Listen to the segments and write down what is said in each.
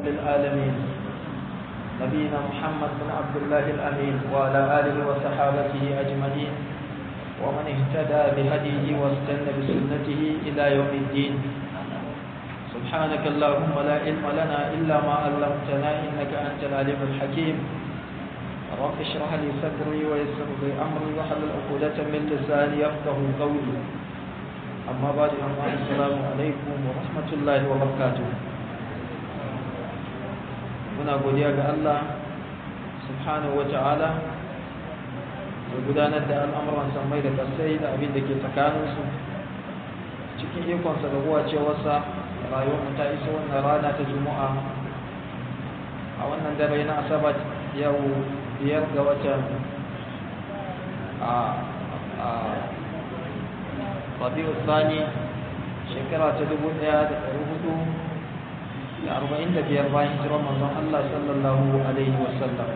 العالمين نبينا محمد بن عبد الله الأمين وعلى آله وصحابته أجمعين ومن اهتدى بهديه واستنى بسنته إلى يوم الدين سبحانك اللهم لا علم لنا إلا ما علمتنا إنك أنت العليم الحكيم رب اشرح لي صدري ويسر لي أمري واحلل عقدة من لساني يفقه قولي أما بعد أما السلام عليكم ورحمة الله وبركاته muna godiya ga Allah subhanahu wa ta'ala da gudanar da al'amuran samai da kasai da abin da ke tsakaninsu cikin ikonsa da ruwa cewarsa rayuwar mu ta iso wannan rana ta juma'a a wannan dare na asabar yau biyar ga watan a rabi'u tsani shekara ta dubu ɗaya da ɗari hudu da arba'in da biyar bayan hijirar manzon Allah sallallahu alaihi wasallam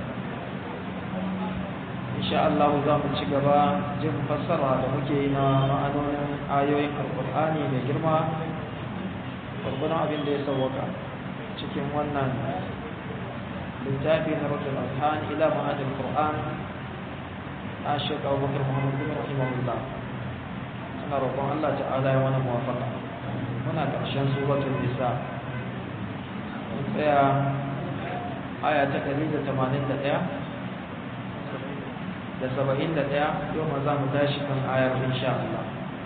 insha Allah za mu ci gaba jin fassara da muke yi na ma'anonin ayoyin alkur'ani mai girma gwargwadon abin da ya sauwaka cikin wannan littafi na rajul azhan ila ma'adin qur'an a shek abubakar muhammad bin rahimahullah suna roƙon Allah ta'ala ya wani muwafaka muna ƙarshen suratul nisa mun tsaya aya ta ɗari da tamanin da ɗaya da saba'in da ɗaya yau ma za mu tashi kan ayar insha Allah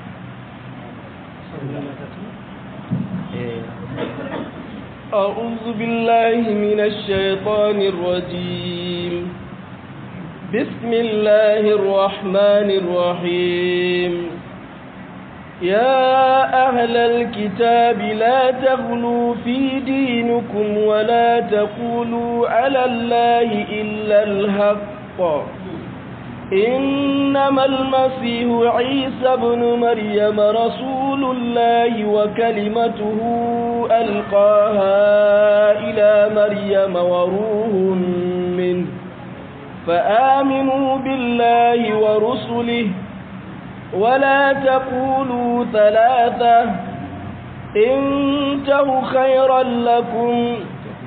أعوذ بالله من الشيطان الرجيم بسم الله الرحمن الرحيم يا أهل الكتاب لا تغلوا في دينكم ولا تقولوا على الله إلا الحق إنما المسيح عيسى بن مريم رسول الله وكلمته ألقاها إلى مريم وروح منه فآمنوا بالله ورسله ولا تقولوا ثلاثة انتهوا خيرا لكم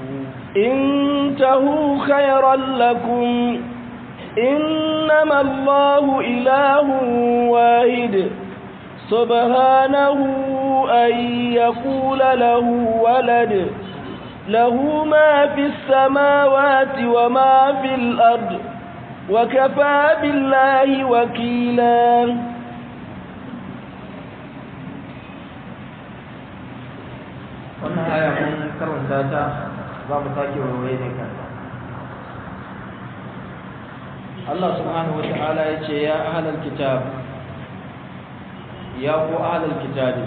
انتهوا خيرا لكم إنما الله إله واحد سبحانه أن يقول له ولد له ما في السماوات وما في الأرض وكفى بالله وكيلا wannan aya mun karanta ta za mu sake warware ne kan Allah subhanahu wa ta'ala ya ce ya ahlal kitab ya ku ahlal kitabi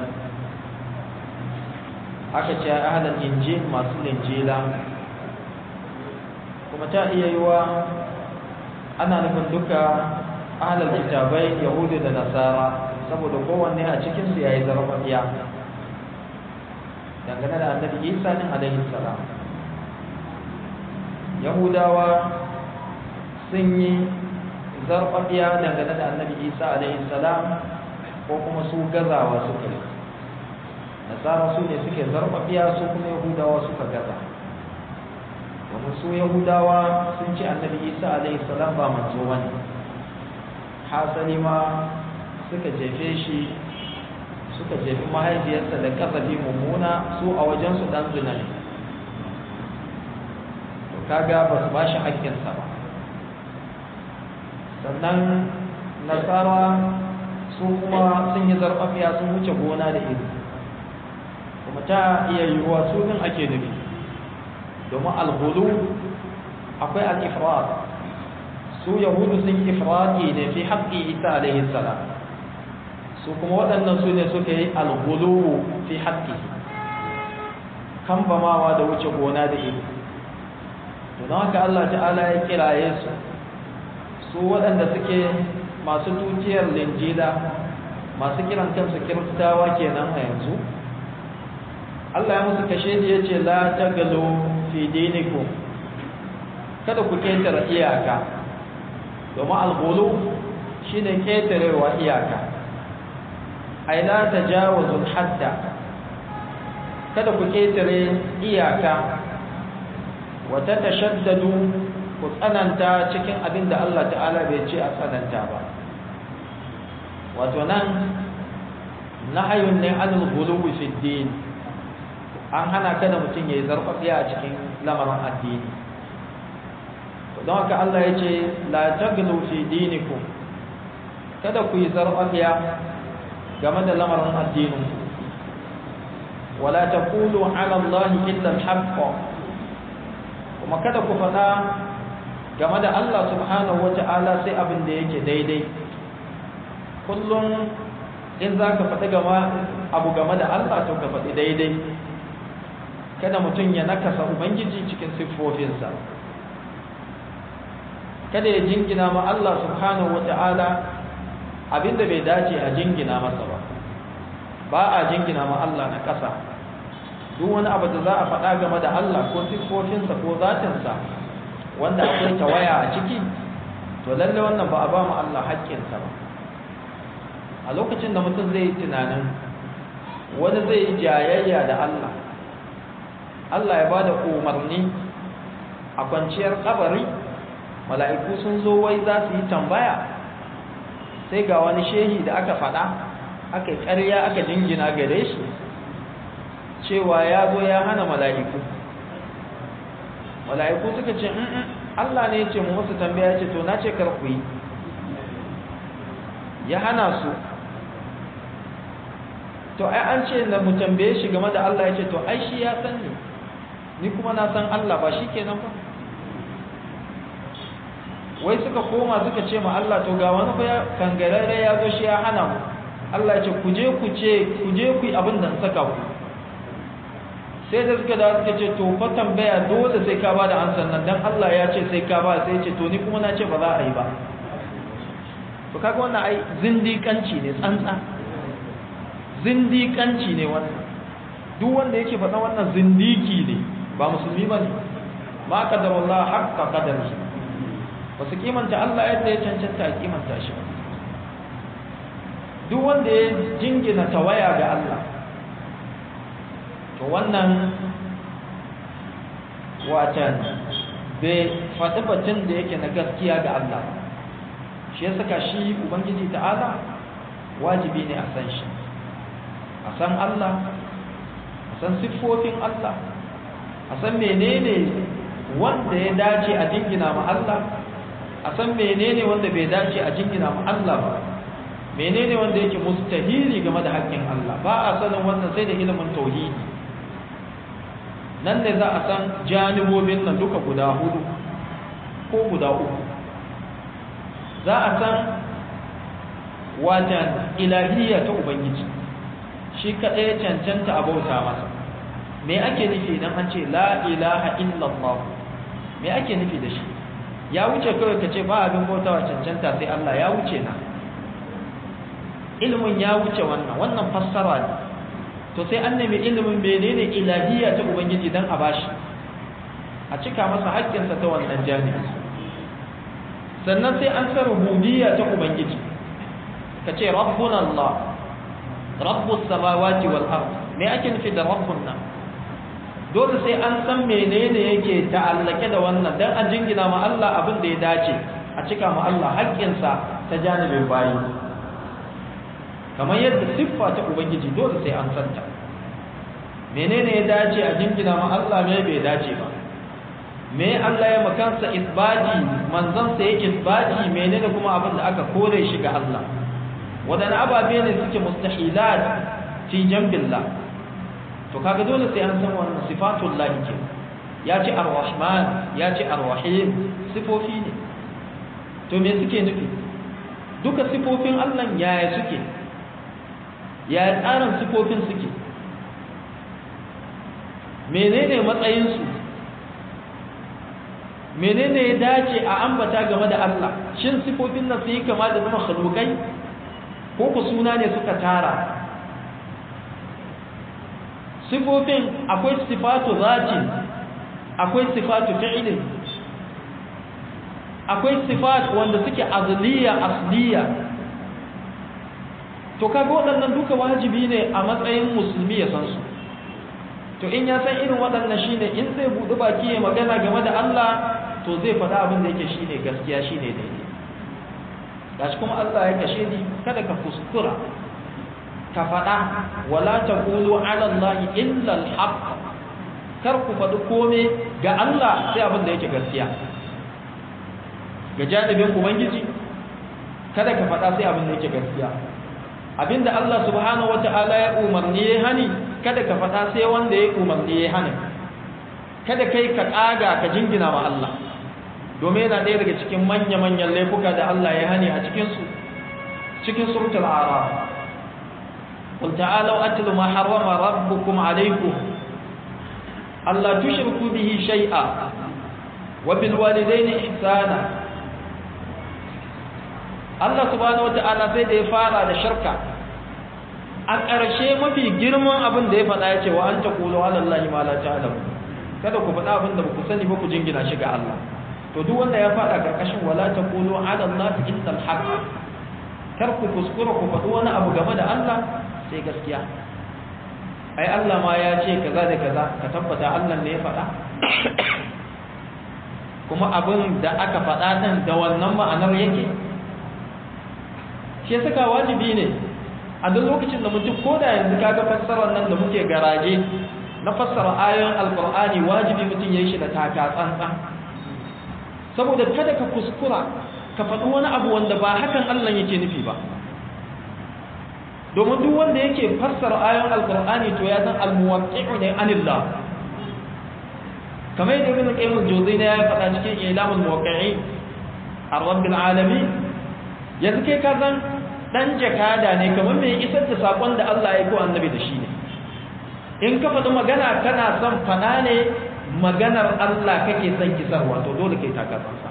aka ce ahlal injil masu linjila kuma ta iya yiwa ana nufin duka ahlal kitabai yahudu da nasara saboda kowanne a cikinsu ya yi zarfafiya dangane da annabi isa din alaihi salam yahudawa sun yi zarfafiya dangane da annabi isa alaihi salam ko kuma su gazawa suka yi nasara su ne suke zarfafiya su kuma yahudawa suka gaza domin su yahudawa sun ce annabi isa alaihi salam ba manzo bane hasali ma suka jefe shi suka jefi mahaifiyarsa da kasafi mummuna su a wajensu dan zina ne to kaga ba su ba shi haƙƙinsa ba sannan nasara su kuma sun yi zarfafiya sun wuce gona da iri kuma ta iya yiwuwa su din ake nufi domin alhulu akwai al-ifrat su yahudu sun ifrati ne fi haƙƙi isa alaihi salam su kuma waɗannan su ne suka yi alghuluwu fi haƙƙi kambamawa da wuce gona da ido to don haka Allah ta'ala ya kiraye su su waɗanda suke masu dukiyar linjila masu kiran kansu kiristawa kenan a yanzu Allah ya musu kashe da ya ce la tagalu fi dinikum kada ku ketare iyaka domin alghulu shine ketarewa iyaka ai la tajawazul hadda kada ku ketare iyaka wata tashaddadu ku tsananta cikin abin da Allah ta'ala bai ce a tsananta ba wato nan nahayun ne anil ghuluwi fi din an hana kada mutum yayi zarfafiya a cikin lamarin addini don haka Allah ya ce la taglu fi dinikum kada ku yi zarfafiya game da lamarin addinin wala taqulu ala Allah illa al-haqq kuma kada ku faɗa game da Allah subhanahu wata'ala sai abin da yake daidai kullum in za ka faɗi abu game da Allah to ka faɗi daidai kada mutum ya nakasa ubangiji cikin siffofinsa kada ya jingina ma Allah subhanahu wata'ala abinda bai dace a jingina masa ba ba a jingina ma Allah na ƙasa duk wani abu da za a faɗa game da Allah ko siffofinsa ko zatinsa wanda akwai tawaya a ciki to lalle wannan ba a ba mu Allah haƙƙinsa ba a lokacin da mutum zai yi tunanin wani zai yi jayayya da Allah Allah ya ba da umarni a kwanciyar kabari mala'iku sun zo wai za su yi tambaya sai ga wani shehi da aka faɗa aka yi ƙarya aka jingina gare shi cewa ya zo ya hana mala'iku mala'iku suka ce Allah ne ya ce mu musu tambaya ce to na ce kar ku yi ya hana su to ai an ce na mu tambaye shi game da Allah ya ce to ai shi ya san ni ni kuma na san Allah ba shi kenan ba wai suka koma suka ce ma Allah to ga wani fa kangarare ya zo shi ya hana mu Allah ya ce ku je ku ce ku je ku yi abin da saka ku sai da suka da suka ce to fa tambaya dole sai ka ba da ansan nan dan Allah ya ce sai ka ba sai ce to ni kuma na ce ba za a yi ba to kaga wannan ai zindikanci ne tsantsa zindikanci ne wannan duk wanda yake faɗa wannan zindiki ne ba musulmi ba ne ma qadarullah haqqa qadarihi ba su kimanta Allah yadda ya cancanta a kimanta shi duk wanda ya jingina tawaya ga Allah to wannan watan bai faɗi batun da yake na gaskiya ga Allah shi ya saka shi ubangiji ta'ala wajibi ne a san shi a san Allah a san siffofin Allah a san menene wanda ya dace a jingina ma Allah a san menene wanda bai dace a jingina ma Allah ba menene wanda yake mustahili game da haƙƙin Allah ba a sanin wannan sai da ilimin tauhidi nan ne za a san janibobin nan duka guda hudu ko guda uku za a san watan ilahiyya ta ubangiji shi kaɗai ya cancanta a bauta masa me ake nufi idan an ce la ilaha illallah me ake nufi da shi ya wuce kawai ka ce ba abin bautawa cancanta sai Allah ya wuce na ilimin ya wuce wannan wannan fassara ne to sai an nemi ilimin menene ilahiyya ta ubangiji dan a bashi a cika masa haƙƙinsa ta wannan janibi sannan sai an san rububiyya ta ubangiji ka ce rabbuna Allah rabbus samawati wal ard me ake nufi da rabbun nan dole sai an san menene yake ta'allake da wannan dan a jingina ma Allah abin da ya dace a cika ma Allah haƙƙinsa ta janibin bayi kamar yadda siffa ta ubangiji dole sai an santa menene ya dace a jingina ma Allah me bai dace ba me Allah ya makansa isbati manzon sa ya isbati menene kuma abin da aka kore shi ga Allah wadannan ababe ne suke mustahilat fi jambillah to kaga dole sai an san wannan sifatul lahi ke ya ce ar-rahman ya ce ar-rahim sifofi ne to me suke nufi duka sifofin Allah yaya suke yaya tsarin sifofin suke menene matsayinsu menene ya dace a ambata game da Allah shin sifofin nan su yi kama da zama khalukai ko ku suna ne suka tara sifofin akwai sifatu zati akwai sifatu fi'ilin akwai sifat wanda suke azliya asliya to kaga waɗannan duka wajibi ne a matsayin musulmi ya san su to in ya san irin waɗannan shine in zai buɗi baki ya magana game da Allah to zai faɗa abin da yake shine gaskiya shine daidai gashi kuma Allah ya kashe ni kada ka kuskura ka faɗa wala taqulu ala Allah illa al-haq kar ku faɗi kome ga Allah sai abin da yake gaskiya ga janibin ubangiji kada ka faɗa sai abin da yake gaskiya abinda Allah subhanahu wata'ala ya umarni ya hani kada ka faɗa sai wanda ya umarni ya hani kada kai ka ƙaga ka jingina wa Allah domin yana ɗaya daga cikin manya-manyan laifuka da Allah ya hani a cikinsu cikin suratul araf قل تعالوا أتل ما حرم ربكم عليكم ألا تشركوا به شيئا وبالوالدين إحسانا Allah subhanahu wata'ala sai da ya fara da shirka a ƙarshe mafi girman abin da ya faɗa ya ce wa an ta kulo alallahi ma la ta'lamu kada ku faɗa abin da ku sani ba ku jingina shi ga Allah to duk wanda ya faɗa ƙarƙashin wala ta kulo alallahi illa al-haq kar ku kuskura ku faɗi wani abu game da Allah sai gaskiya ai Allah ma ya ce kaza da kaza ka tabbata Allah ne ya faɗa kuma abin da aka faɗa ɗin da wannan ma'anar yake shi saka wajibi ne a duk lokacin da mutum ko da yanzu kaga fassarar nan da muke garaje na fassara ayoyin alkur'ani wajibi mutum ya yi shi da taka tsantsan saboda kada ka kuskura ka faɗi wani abu wanda ba hakan Allah yake nufi ba domin duk wanda yake fassara ayoyin alkur'ani to ya san almuwaqqi'u ne anillah kamar yadda ibn qayyim al-jawziyya ya faɗa cikin ilamul muwaqqi'in ar-rabbil alamin yanzu kai ka san dan jakada ne kamar mai isar da sakon da Allah ya ko annabi da shi ne in ka faɗi magana kana son fana ne maganar Allah kake son kisarwa to dole kai ta kasansa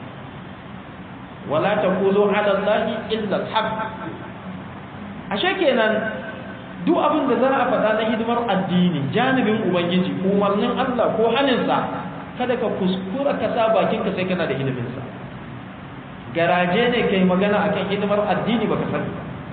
wala taqulu ala allahi illa al-haq ashe kenan duk abin da za a faɗa na hidimar addini janibin ubangiji umarnin Allah ko haninsa kada ka kuskura ka sa bakinka sai kana da hidiminsa garaje ne kai magana akan hidimar addini baka sani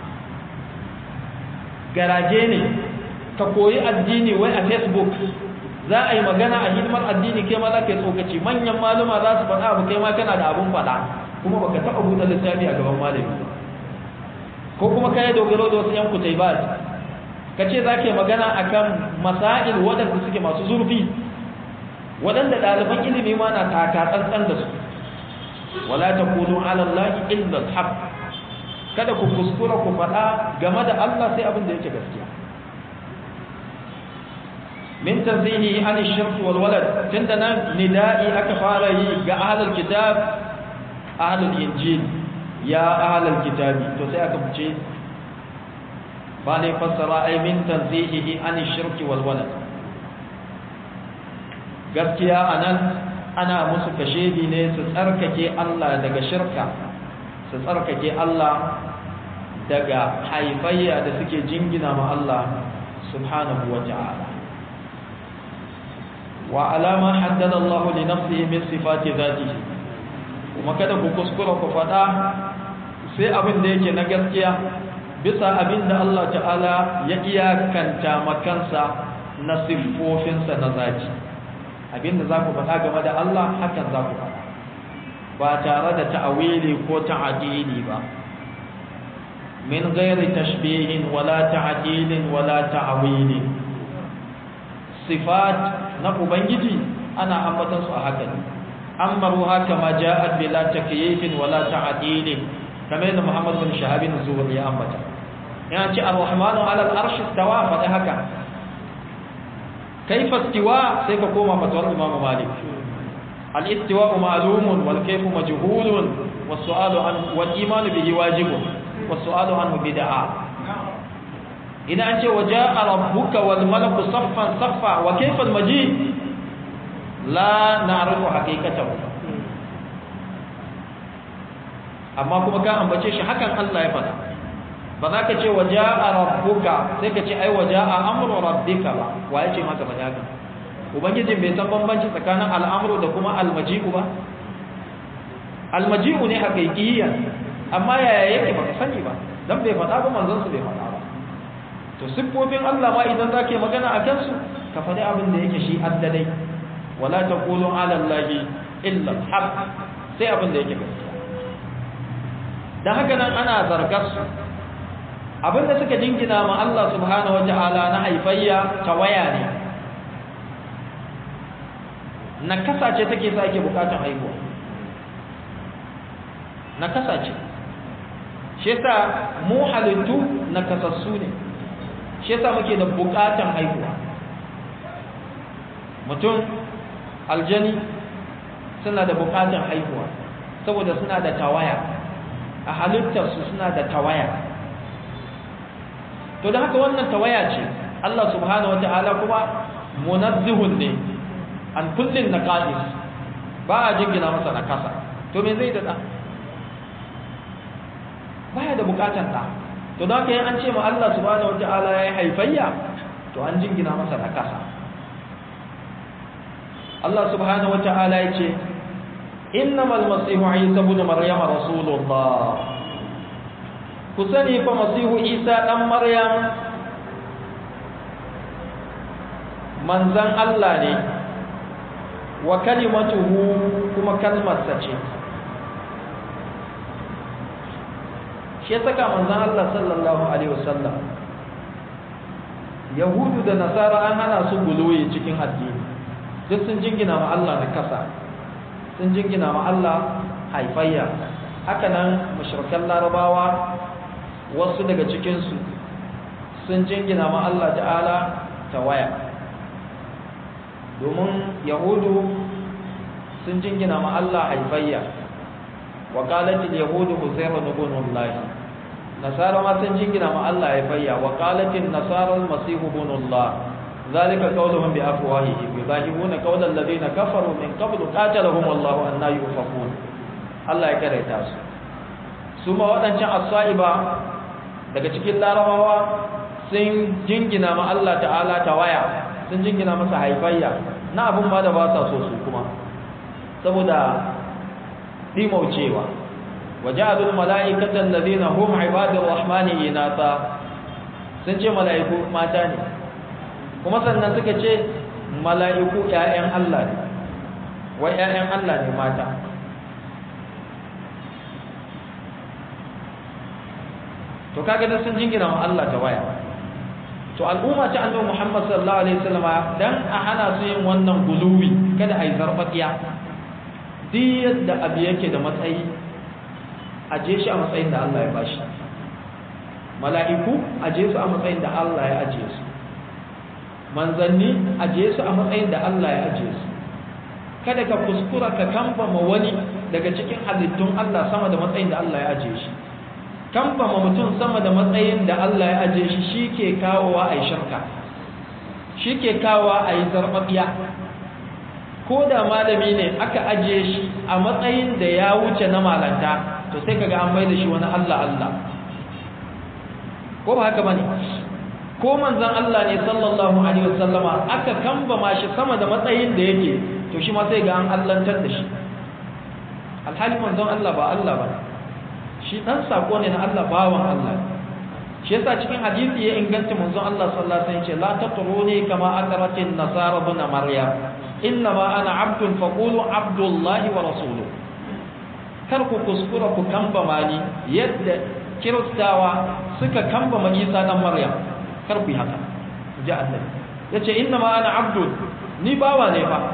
garaje ne ka koyi addini wai a facebook za a yi magana a hidimar addini kai ma za ka yi tsokaci manyan maluma za su faɗa abu kai ma kana da abun faɗa kuma baka taɓa buɗe littafi a gaban malami ko kuma ka yi dogaro da wasu yan kutai ba ka ce za ka yi magana akan masail waɗanda suke masu zurfi waɗanda ɗaliban ilimi ma na taka tsantsan da su wala taqulu ala allahi illa alhaq kada ku kuskura ku faɗa game da Allah sai abin da yake gaskiya min tanzihi an ash-shirk wal walad tunda nan nida'i aka fara yi ga ahlul kitab ahlul injil ya ahlul kitabi to sai aka fice ba ne fassara ai min tanzihi an ash-shirk wal walad gaskiya anan ana musu kashedi ne su tsarkake Allah daga shirka su tsarkake Allah daga haifayya da suke jingina ma Allah subhanahu wa ta'ala wa alama haddada Allah li nafsihi min sifati dhatihi kuma kada ku kuskura ku fada sai abin da yake na gaskiya bisa abin da Allah ta'ala ya iyakanta makansa na siffofinsa na zati abinda za ku faɗa game da Allah hakan za ku faɗa ba tare da ta'awili ko ta'adili ba min ghairi tashbihin wala ta'dilin wala ta'wilin sifat na ubangiji ana ambatan su a haka ne amaru haka ma ja'at bila takyifin wala ta'dilin kamar yadda Muhammad bin Shahab bin Zuhri ya ambata yana ce ar-rahmanu 'ala al-arshi istawa fa haka كيف استواء سيك كوما فتوى الإمام مالك الاستواء معلوم والكيف مجهول والسؤال عنه والإيمان به واجب والسؤال عنه بدعة إذا أنت وجاء ربك والملك صفا صفا وكيف المجيء لا نعرف حقيقته amma kuma ka ambace shi hakan Allah ya faɗa ba za ka ce waje a rabbuka sai ka ce ai waje a amuru rabbika ba wa ya ce maka ba haka ubangijin bai san bambanci tsakanin al'amuru da kuma almaji'u ba almaji'u ne haƙiƙiyya amma yaya yake ba ka sani ba dan bai faɗa ba manzon su bai faɗa ba to siffofin Allah ma idan za ka yi magana a kansu ka faɗi abin da yake shi addadai wala taqulu ala allahi illa al sai abin da yake gaskiya dan haka nan ana zargar su abin da suka jingina ma Allah subhanahu wataala na haifayya tawaya ne nakasa ce take sa ake bukatan haihuwa nakasa ce shi yasa mu halittu nakasassu ne shi yasa muke da bukatan haihuwa mutum aljani suna da bukatan haihuwa saboda suna da tawaya a halittarsu suna da tawaya to da haka wannan tawaya ce Allah subhanahu wata'ala kuma munazzihun ne an kullin naqais ba a jingina masa nakasa to me zai da baya da bukatan da to da haka an ce ma Allah subhanahu wata'ala ya haifayya to an jingina masa nakasa Allah subhanahu wata'ala ya ce innamal masihu isa ibn maryam rasulullah ku sani fa masihu isa dan maryam manzan Allah ne wa kalimatuhu kuma kalmarsa ce shi ya saka manzan Allah sallallahu alaihi wasallam yahudu da nasara an hana su guluwi cikin addini duk sun jingina ma Allah na kasa sun jingina ma Allah haifayya haka nan mushrikan larabawa wasu daga cikinsu sun jingina ma Allah ta'ala tawaya domin yahudu sun jingina ma Allah haifayya wa qalatil yahudu uzairu ibn Allah nasara ma sun jingina ma Allah haifayya wa qalatil nasara al-masih ibn Allah ذلك قولهم بأفواههم يضاهئون قول الذين كفروا من قبل قاتلهم الله أن يؤفكون الله ya karaita su su ma waɗancan as-sa'iba daga cikin larabawa sun jingina ma Allah ta'ala tawaya sun jingina masa haifayya na abun ma da ba sa so su kuma saboda dimaucewa waja'alul mala'ikata alladhina hum ibadur rahmani inatha sun ce mala'iku mata ne kuma sannan suka ce mala'iku ƴaƴan Allah ne wai ƴaƴan Allah ne mata to kaga da sun jingina ma Allah ta waya to al'umma ta annabi Muhammad sallallahu alaihi wasallam dan a hana su yin wannan guluwi kada ai zarfatiya duk yadda abu yake da matsayi a je shi a matsayin da Allah ya bashi mala'iku a je su a matsayin da Allah ya aje su manzanni a je su a matsayin da Allah ya aje su kada ka kuskura ka kamfama wani daga cikin halittun Allah sama da matsayin da Allah ya aje shi kamfama mutum sama da matsayin da Allah ya aje shi shi ke kawowa a yi shirka shi ke kawowa a yi zarfafiya ko da malami ne aka aje shi a matsayin da ya wuce na malanta to sai kaga an mai da shi wani Allah Allah ko ba haka bane ko manzon Allah ne sallallahu alaihi wasallama aka kambama shi sama da matsayin da yake to shi ma sai ga an allantar da shi alhali manzon Allah ba Allah ba shi dan sako ne na Allah bawan Allah shi yasa cikin hadisi ya inganta manzon Allah sallallahu alaihi wasallam ce la tatruni kama akratin nasara ibn maryam inna ma ana abdun faqulu abdullahi wa rasuluhu kar ku kuskura ku kambama ni yadda kiristawa suka kambama Isa dan Maryam kar ku yi haka ji annabi yace inna ma ana abdun ni bawa ne fa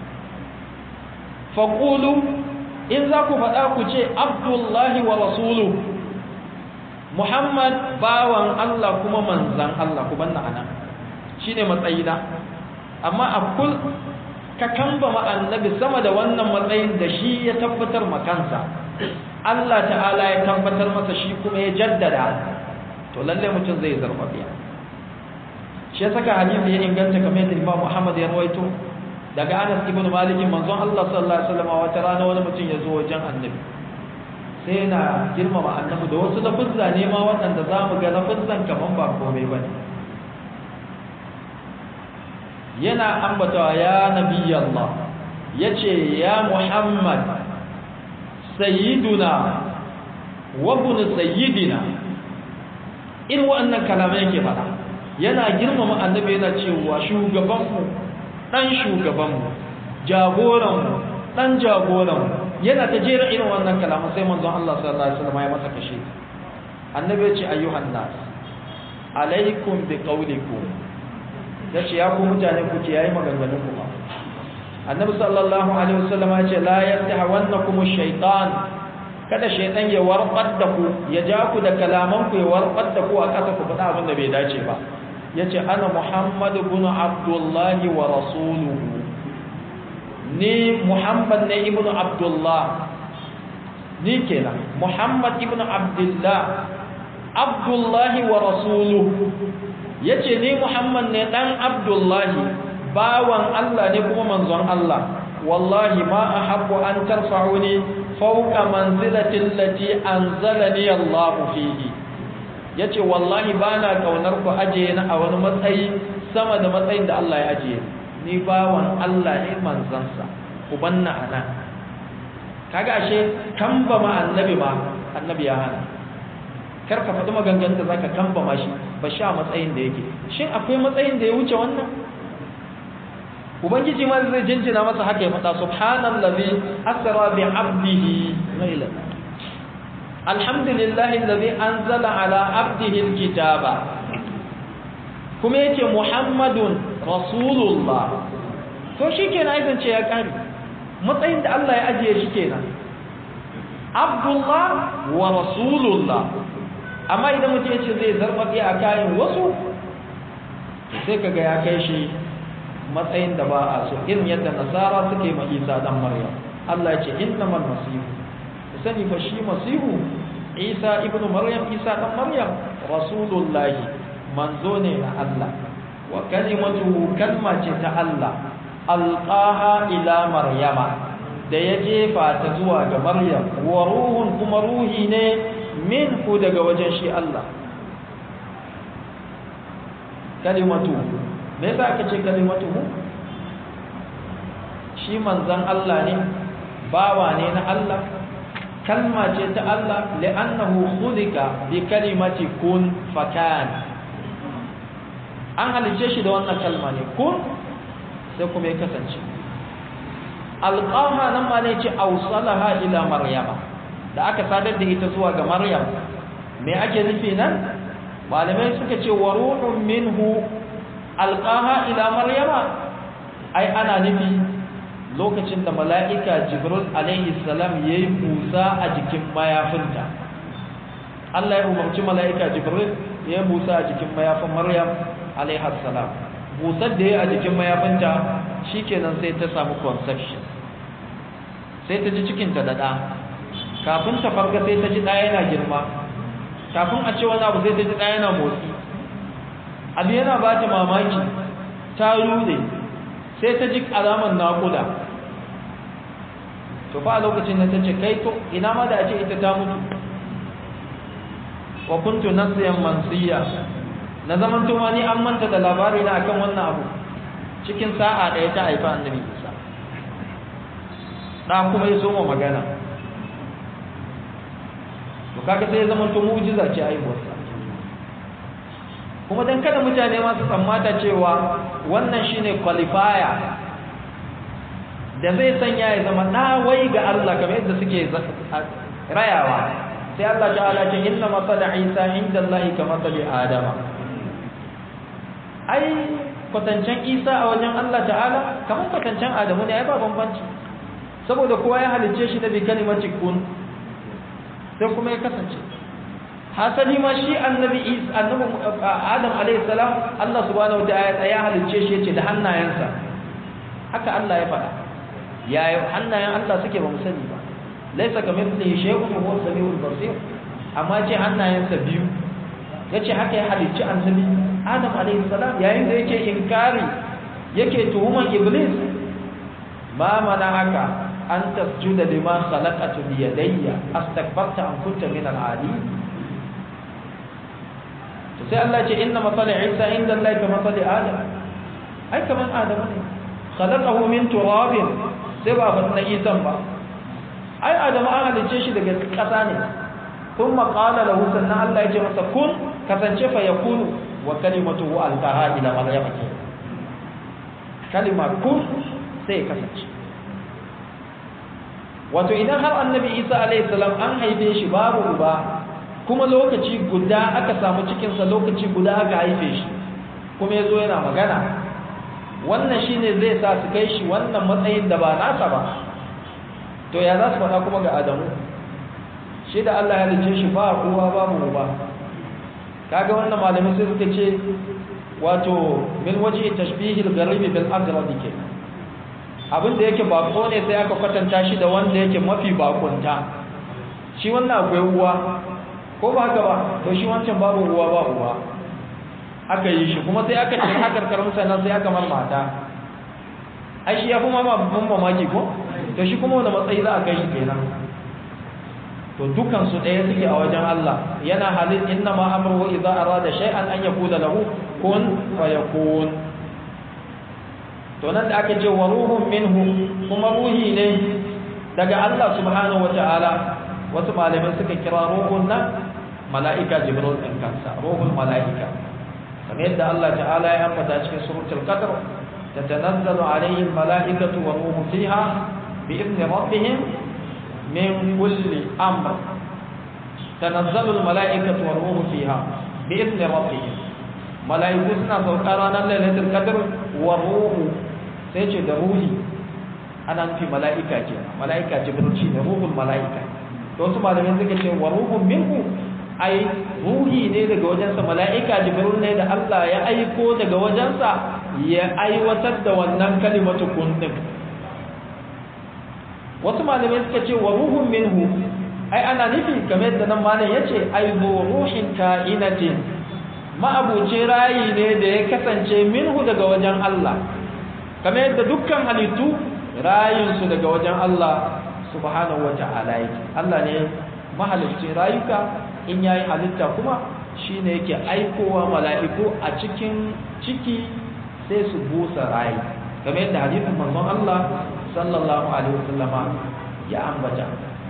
faqulu in za ku faɗa ku ce abdullahi wa rasulu muhammad bawan Allah kuma manzan Allah ku banna ana shine matsayina amma a kul ka kambama annabi sama da wannan matsayin da shi ya tabbatar makansa Allah ta'ala ya tabbatar masa shi kuma ya jaddada to lalle mutum zai zarfafiya shi ya saka hadisi ya inganta kamar yadda Imam Muhammad ya rawaito daga Anas ibn Malik manzon Allah sallallahu alaihi wasallam wata rana wani mutum ya zo wajen annabi sai yana girmama annabi da wasu lafuzza ne ma waɗanda za mu ga lafuzzan kaman ba komai ba ne yana ambatawa ya nabi Allah ya ce ya Muhammad sayyiduna wa ibn sayyidina irin waɗannan kalamai yake faɗa yana girmama annabi yana cewa shugabanmu dan shugabanmu jagoranmu dan jagoranmu yana ta jera irin wannan kalaman sai manzon Allah sallallahu alaihi wasallam ya masa kashe annabi ya ce ayyuhan nas alaikum bi qawlikum yace ya ku mutane ku ce yayi maganganun ku ba annabi sallallahu alaihi wasallam ya ce la yastahwannakum ash-shaytan kada shaytan ya warqar da ku ya ja ku da kalaman ku ya warqar da ku a kasa ku faɗa abin da bai dace ba yace ana muhammad ibn abdullahi wa rasuluhu ni muhammad ne ibn abdullah ni kenan muhammad ibn abdullah abdullahi wa rasuluhu yace ni muhammad ne dan abdullahi bawan Allah ne kuma manzon Allah wallahi ma ahabbu an tarfa'uni fawqa manzilati allati anzalani Allah fihi yace wallahi bana kaunar ku aje ni a wani matsayi sama da matsayin da Allah ya aje ni bawan Allah ne manzansa ku banna ana kaga ashe kamba ma annabi ma annabi ya hana kar ka faɗi maganganun da zaka kamba ma shi ba sha matsayin da yake shin akwai matsayin da ya wuce wannan ubangiji ma zai jinjina masa haka ya faɗa subhanallazi asra bi 'abdihi laylan alhamdulillahi allazi anzala ala 'abdihi alkitaba kuma yake muhammadun rasulullah to shikenan ai zance ya kare matsayin da Allah ya ajiye shi kenan abdullah wa rasulullah amma idan mutum ya ce zai zarfafi a kayan wasu sai kaga ya kai shi matsayin da ba a so irin yadda nasara suke ma isa dan maryam Allah ya ce innamal masihu sani fa shi masihu isa ibnu maryam isa dan maryam rasulullahi manzo ne na Allah wa kalimatuhu kalma ce ta Allah alqaha ila maryama da ya jefa ta zuwa ga maryam wa ruhun kuma ruhi ne minhu daga wajen shi Allah kalimatu me yasa aka ce kalimatuhu shi manzon Allah ne bawa ne na Allah kalma ce ta Allah li'annahu khulika bi kalimati kun fakan an halice shi da wannan kalma ne kun sai kuma ya kasance alqaha nan ma ne ce awsalaha ila maryama da aka sadar da ita zuwa ga maryam me ake nufi nan malamai suka ce wa ruhun minhu alqaha ila maryama ai ana nufi lokacin da mala'ika jibril alaihi salam yayi busa a jikin mayafinta Allah ya umarci mala'ika jibril ya busa a jikin mayafin maryam alaihi salam busar da ya a jikin mayafinta shikenan sai ta samu conception sai ta ji cikinta da ɗa kafin ta farga sai ta ji ɗaya yana girma kafin a ce wani abu sai ta ji ɗaya yana motsi abu yana ba ta mamaki ta rude sai ta ji alamar naƙuda to fa a lokacin da ta ce kai to ina ma da a ce ita ta mutu wa kuntu nasiyan mansiya na zaman tuma ni an manta da labari na akan wannan abu cikin sa'a ɗaya ta haifa annabi isa ɗa kuma ya soma magana to kaga sai ya zama to mu'jiza ce aiwarsa kuma dan kada mutane ma su tsammata cewa wannan shine qualifier da zai sanya ya zama wai ga Allah kamar yadda suke rayawa sai Allah ta'ala ce inna masala Isa inda Allah ka masali Adama ai kwatancen Isa a wajen Allah ta'ala kamar kwatancen Adamu ne ai ba bambanci saboda kowa ya halicce shi da bi kalimati kun sai kuma ya kasance hasali ma shi annabi Isa annabi Adam alayhi salam Allah subhanahu wa ta'ala ya halicce shi yace da hannayensa haka Allah ya faɗa yaya hannayen Allah suke ba mu sani ba laisa kamithlihi shay'un wa huwa samiul basir amma ce hannayensa biyu yace haka ya halicci annabi Adam alayhi salam yayin da yake inkari yake tuhuman iblis ma haka an tasjuda lima khalaqatu bi yadayya astakbarta am kunta min al-ali to sai Allah ce inna masali Isa inda Allah ka masali Adam ai kaman Adam ne khalaqahu min turabin sai ba fa na isan ba ai adamu an halice shi daga ƙasa ne kun maƙala lahu sannan Allah ya ce masa kun kasance fa ya kunu wa kalimatuhu alqaha ila maryam kalima kun sai kasance wato idan har annabi isa alaihi salam an haife shi babu uba kuma lokaci guda aka samu cikinsa lokaci guda aka haife shi kuma ya zo yana magana wannan shine zai sa su kai shi wannan matsayin da ba nasa ba to ya za su faɗa kuma ga adamu shi da allah ya halice shi ba kowa babu uba kaga wannan malamin sai suka ce wato min waje tashbihil garibi bil agrabi ke abin da yake bako ne sai aka kwatanta shi da wanda yake mafi bakunta shi wannan akwai uwa ko ba haka ba to shi wancan babu uwa ba uwa aka yi shi kuma sai aka ce haka karkarun sannan sai aka mar mata ai shi ya fi ma babban mamaki ko to shi kuma wani matsayi za a kai shi kenan to dukan su ɗaya suke a wajen Allah yana halin inna ma amru idza arada shay'an an yakuna lahu kun fayakun to nan da aka ce wa ruhun minhu kuma ruhi ne daga Allah subhanahu wata'ala wasu malamai suka kira ruhun nan mala'ika jibril ɗin kansa ruhul mala'ika kamar yadda Allah ta'ala ya ambata cikin suratul qadr tatanazzalu alayhi al-mala'ikatu wa ruhu fiha bi idni rabbihim min kulli amr tanazzalu al-mala'ikatu wa ruhu fiha bi idni rabbihim mala'iku suna sauka ranar lailatul qadr wa ruhu sai ce da ruhi ana nufi mala'ika ke mala'ika jibril shi ne ruhul mala'ika to wasu malamai suka ce wa ruhun minhu ai ruhi ne daga wajensa mala'ika jibril ne da Allah ya aiko daga wajensa ya aiwatar da wannan kalimatu kun din wasu malamai suka ce wa ruhun minhu ai ana nufi kamar yadda nan malam yace ai bu ruhin ka'inatin ma'abuce rayi ne da ya kasance minhu daga wajen Allah kamar yadda dukkan halittu rayinsu daga wajen Allah subhanahu wa ta'ala yake Allah ne mahalicci rayuka in yayi halitta kuma shine yake aikowa mala'iku a cikin ciki sai su busa rayi kamar yadda hadisin manzon Allah sallallahu alaihi wasallam ya ambata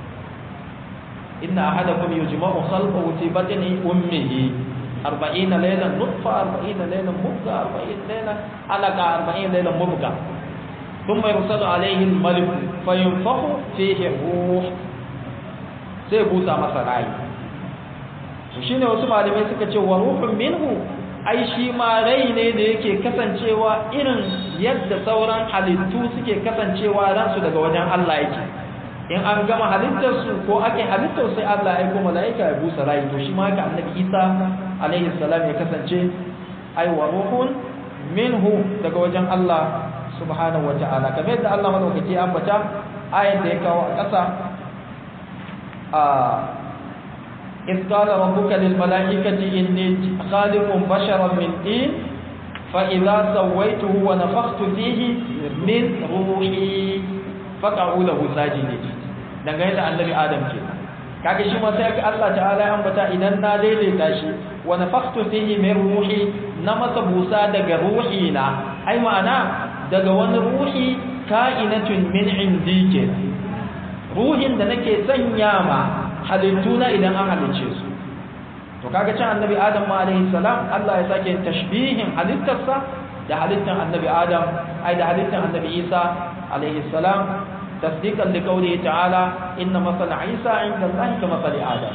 inna ahadakum yujma'u khalqahu fi batni ummihi 40 laylan nutfa 40 laylan mubga 40 laylan alaqa 40 laylan mubga ثم يرسل عليه الملك فينفخ فيه الروح sai busa masa rayi to shine wasu malamai suka ce wa ruhun minhu ai shi ma rai ne da yake kasancewa irin yadda sauran halittu suke kasancewa ransu daga wajen Allah yake in an gama halittar su ko ake halittar sai Allah ya aika malaika ya busa rayi to shi ma haka annabi Isa alaihi salam ya kasance ai wa ruhun minhu daga wajen Allah subhanahu wa ta'ala kamar yadda Allah madaukaki ya ambata ayat da ya kawo a ƙasa a إذ قال ربك للملائكة إني خالق بشرا من طين فإذا سويته ونفخت فيه من روحي فقعوا له ساجدين dangane da annabi Adam ke kaga shi ma sai Allah ta'ala ya ambata idan na daidaita shi wa nafakhtu fihi min ruhi na masa busa daga ruhi na ai ma'ana daga wani ruhi ka'inatun min indi ke ruhin da nake sanya ma halittuna idan an halicce su to kaga can annabi adam ma alaihi salam Allah ya sake tashbihin halittarsa da halittar annabi adam ai da halittar annabi isa alaihi salam tasdiqan li qawlihi ta'ala inna masala isa inda Allah ka masali adam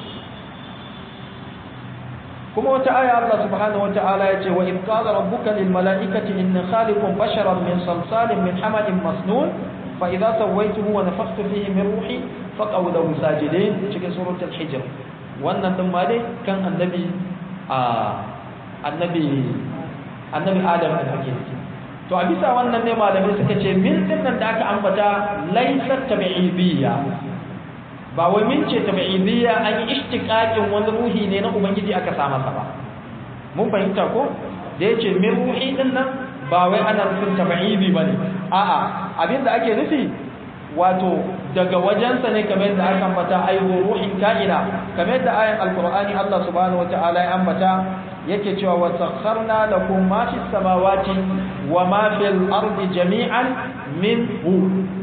kuma wata aya Allah subhanahu wata'ala yace wa id qala rabbuka lil mala'ikati inni khaliqun basharan min salsalin min hamadin masnun fa idza sawaituhu wa nafakhtu fihi min ruhi faqaw lahu sajidin cikin suratul hijr wannan din ma dai kan annabi a annabi annabi adam da kake to a bisa wannan ne malamai suka ce min din nan da aka ambata laysa tabi'idiyya ba wai min ce tabi'idiyya an yi ishtiqaqin wani ruhi ne na ubangiji aka sa masa ba mun fahimta ko da yace min ruhi din nan ba wai ana nufin tabi'idi bane a'a abinda ake nufi wato daga wajensa ne kamar yadda aka ambata aihu ruhin ka'ina kamar yadda ayan alqur'ani Allah subhanahu wataala ya ambata yake cewa wa sakharna lakum ma fis samawati wa ma fil ardi jami'an minhu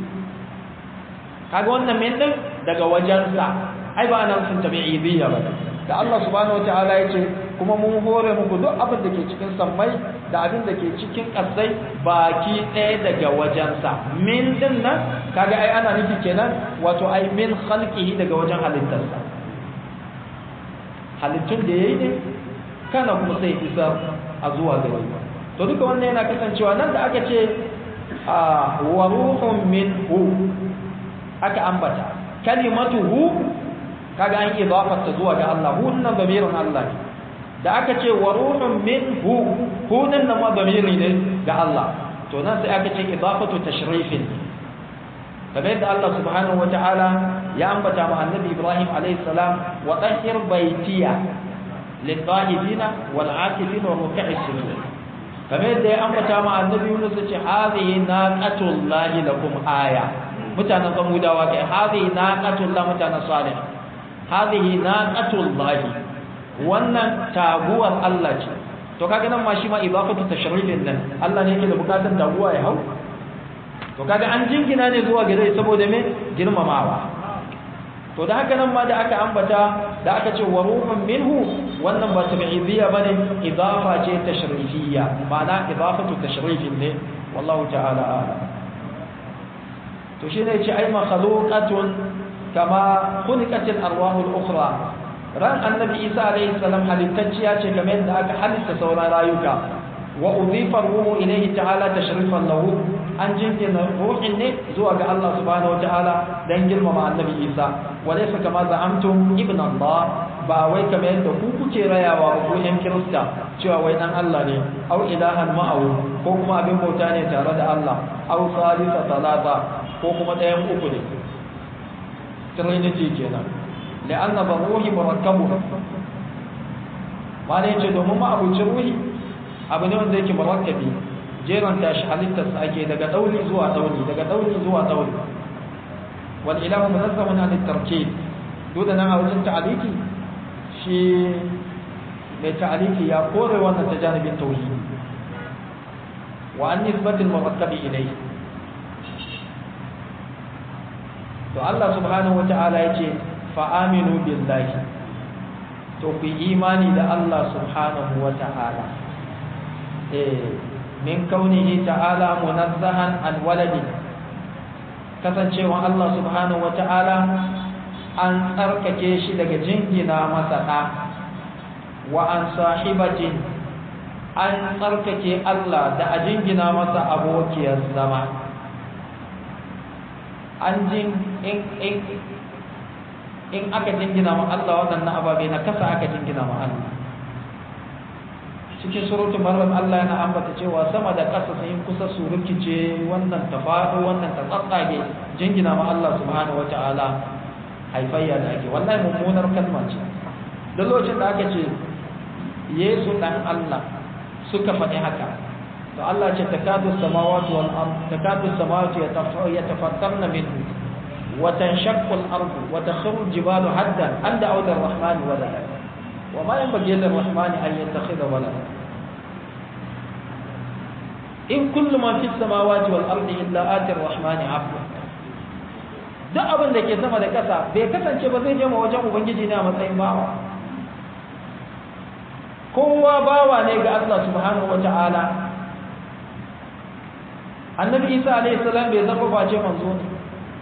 kaga wannan min din daga wajensa ai ba nan sun tabi'idiyya ba da Allah subhanahu wataala yace kuma mun hore muku duk abin da ke cikin sammai da abin da ke cikin ƙasai baki ɗaya daga wajensa min din nan kaga ai ana nufi kenan wato ai min khalqihi daga wajen halittarsa halittun da yayi ne kana kuma sai isa a zuwa gare to duka wannan yana kasancewa nan da aka ce wa ruhun minhu aka ambata kalimatuhu kaga an idafarta zuwa ga Allah hu nan damirin Allah ne da aka ce wa ruhun minhu hu nan ma damiri ne ga Allah to nan sai aka ce idafatu tashrifin kamar yadda Allah subhanahu wataala ya ambata ma annabi Ibrahim alayhi salam wa tahhir baytiya lit-tahibina wal-aakifina wa ruk'i sujud kamar yadda ya ambata ma annabi Yunus ya ce hadhihi naqatullahi lakum aya mutanen samudawa kai hadhihi naqatullah mutanen salih hadhihi naqatullahi wannan taguwar Allah ce to kaga nan ma shi ma idafatu tashrifin nan Allah ne yake da bukatar taguwa ya hau to kaga an jingina ne zuwa gare saboda me girmamawa to da haka nan ma da aka ambata da aka ce wa ruhun minhu wannan ba tabi'idiyya bane idafa ce tashrifiyya ma'ana idafatu tashrifin ne wallahu ta'ala a'lam to shine yace ai makhluqatun kama khuliqatil arwahul ukhra ran annabi isa alayhi salam halittacciya ce kamar yadda aka halitta sauran rayuka wa udhifa ruhu ilayhi ta'ala tashrifan lahu an jinkina ruhin ne zuwa ga Allah subhanahu wataala dan girmama annabi isa wa laysa kama za'amtum ibn Allah ba wai kamar yadda ku kuke rayawa ba ku yan kirista cewa wai dan Allah ne au ilahan ma'ahu ko kuma abin bauta ne tare da Allah au salisa talata ko kuma ɗayan uku ne trinity kenan la'anna ba ruhi murakkabu ma ne ce domin ma abucin ruhi abu ne wanda yake murakkabi jeran tashi halittarsa ake daga ɗauri zuwa ɗauri daga ɗauri zuwa ɗauri wal ilahu munazzahun an tarkib duk da nan a wajen ta'aliki shi mai ta'aliki ya kore wannan ta janibin tauhidi wa an nisbatil murakkabi ilayhi to Allah subhanahu wata'ala yace fa aminu billahi to ku imani da Allah subhanahu wata'ala eh min kaunihi ta'ala munazzahan an waladi kasancewa Allah subhanahu wata'ala an tsarkake shi daga jingina masa da wa an sahibatin an tsarkake Allah da a jingina masa abokiyar zama an jin in in in aka jingina ma Allah waɗannan ababe na kasa aka jingina ma Allah cikin surutun maryam Allah yana ambata cewa sama da ƙasa sun kusa su rikice wannan ta faɗo wannan ta tsatsage jingina ma Allah subhanahu wata'ala haifayya da ake wallahi mummunar kalma ce da lokacin da aka ce Yesu dan Allah suka faɗi haka to Allah ce takadu samawati wal ard takadu samawati yatafattarna minhu wa tanshaqqu al ard wa takhru al jibalu hadda an da'u lir rahmani walada wa ma yanbaghi lir rahmani an yattakhidha walada in kullu ma fis samawati wal ardi illa ati ar rahmani abda duk abin da ke sama da ƙasa bai kasance ba zai je ma wajen ubangiji ne a matsayin bawa kowa bawa ne ga Allah subhanahu wata'ala annabi isa alayhi salam bai zama face manzo ne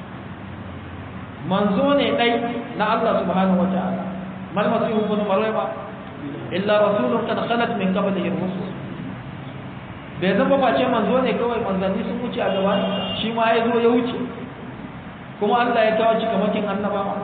manzo ne dai na Allah subhanahu wata'ala mal masihu ibn maryama illa rasulun qad khalat min qablihi rusul bai zama face manzo ne kawai manzanni sun wuce a gaban shi ma ya zo ya wuce kuma Allah ya kawo cikamakin annabawa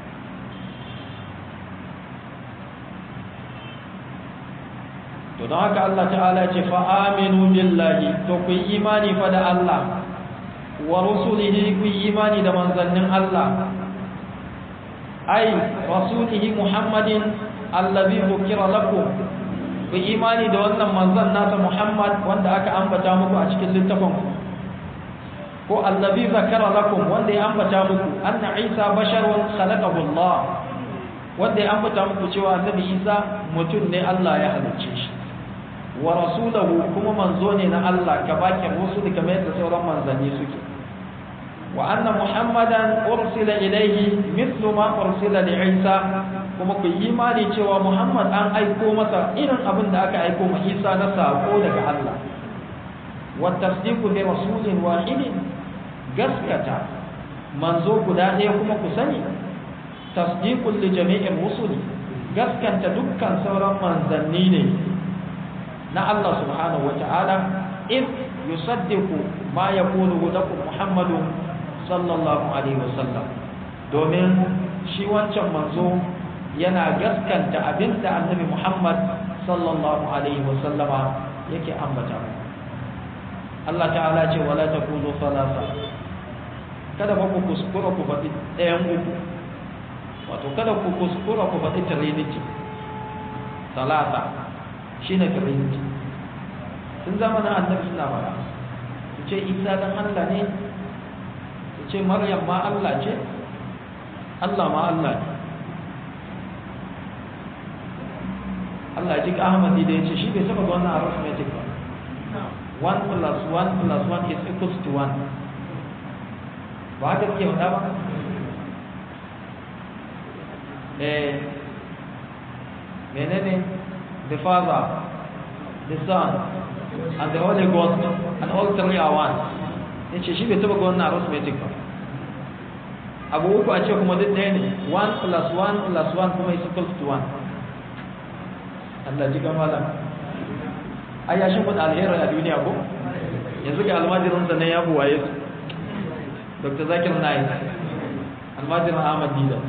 to don haka Allah ta'ala ce fa aminu billahi to ku yi imani fa da Allah wa rusulihi ku yi imani da manzannin Allah ai rasulihi Muhammadin allazi dhukira lakum ku yi imani da wannan manzan nasa Muhammad wanda aka ambata muku a cikin littafin ko allazi zakara lakum wanda ya ambata muku anna Isa basharun khalaqahu Allah wanda ya ambata muku cewa annabi Isa mutum ne Allah ya halicce shi wa rasulahu kuma manzo ne na Allah ka bakin rusul kamar yadda sauran manzanni suke wa anna muhammadan ursila ilayhi mithlu ma ursila li isa kuma ku yi imani cewa Muhammad an aiko masa irin abin da aka aiko ma Isa na sako daga Allah wa tasdiqu bi rasulin wahidin gaskata manzo guda ɗaya kuma ku sani tasdiqul li jami'ir rusuli gaskanta dukkan sauran manzanni ne na Allah subhanahu wata'ala in yusaddiqu ma yaqulu lakum Muhammadu sallallahu alaihi wasallam domin shi wancan manzo yana gaskanta abinda annabi Muhammad sallallahu alaihi wasallama yake ambata Allah ta'ala ce wala taqulu salasa kada ba ku kuskura ku faɗi ɗayan uku wato kada ku kuskura ku faɗi trinity salasa shine trinity tun zamanin annabi suna fara su ce isa dan Allah ne su ce maryam ma Allah ce Allah ma Allah ne Allah ji Ahmadi da ya ce shi bai saba ga wannan arithmetic ba 1 plus 1 plus 1 is equals to 1 ba haka suke wada ba eh menene the father the son and the holy ghost and all three are one ya ce shi bai taba ga wannan arithmetic ba abu uku a ce kuma duk ɗaya ne 1 plus 1 plus 1 kuma is equals to 1 Allah ji malam ai ya shi kun alheri a duniya ko yanzu ga almajirin sa ne ya buwaye su Dr. Zakir Naik almajirin Ahmad Dida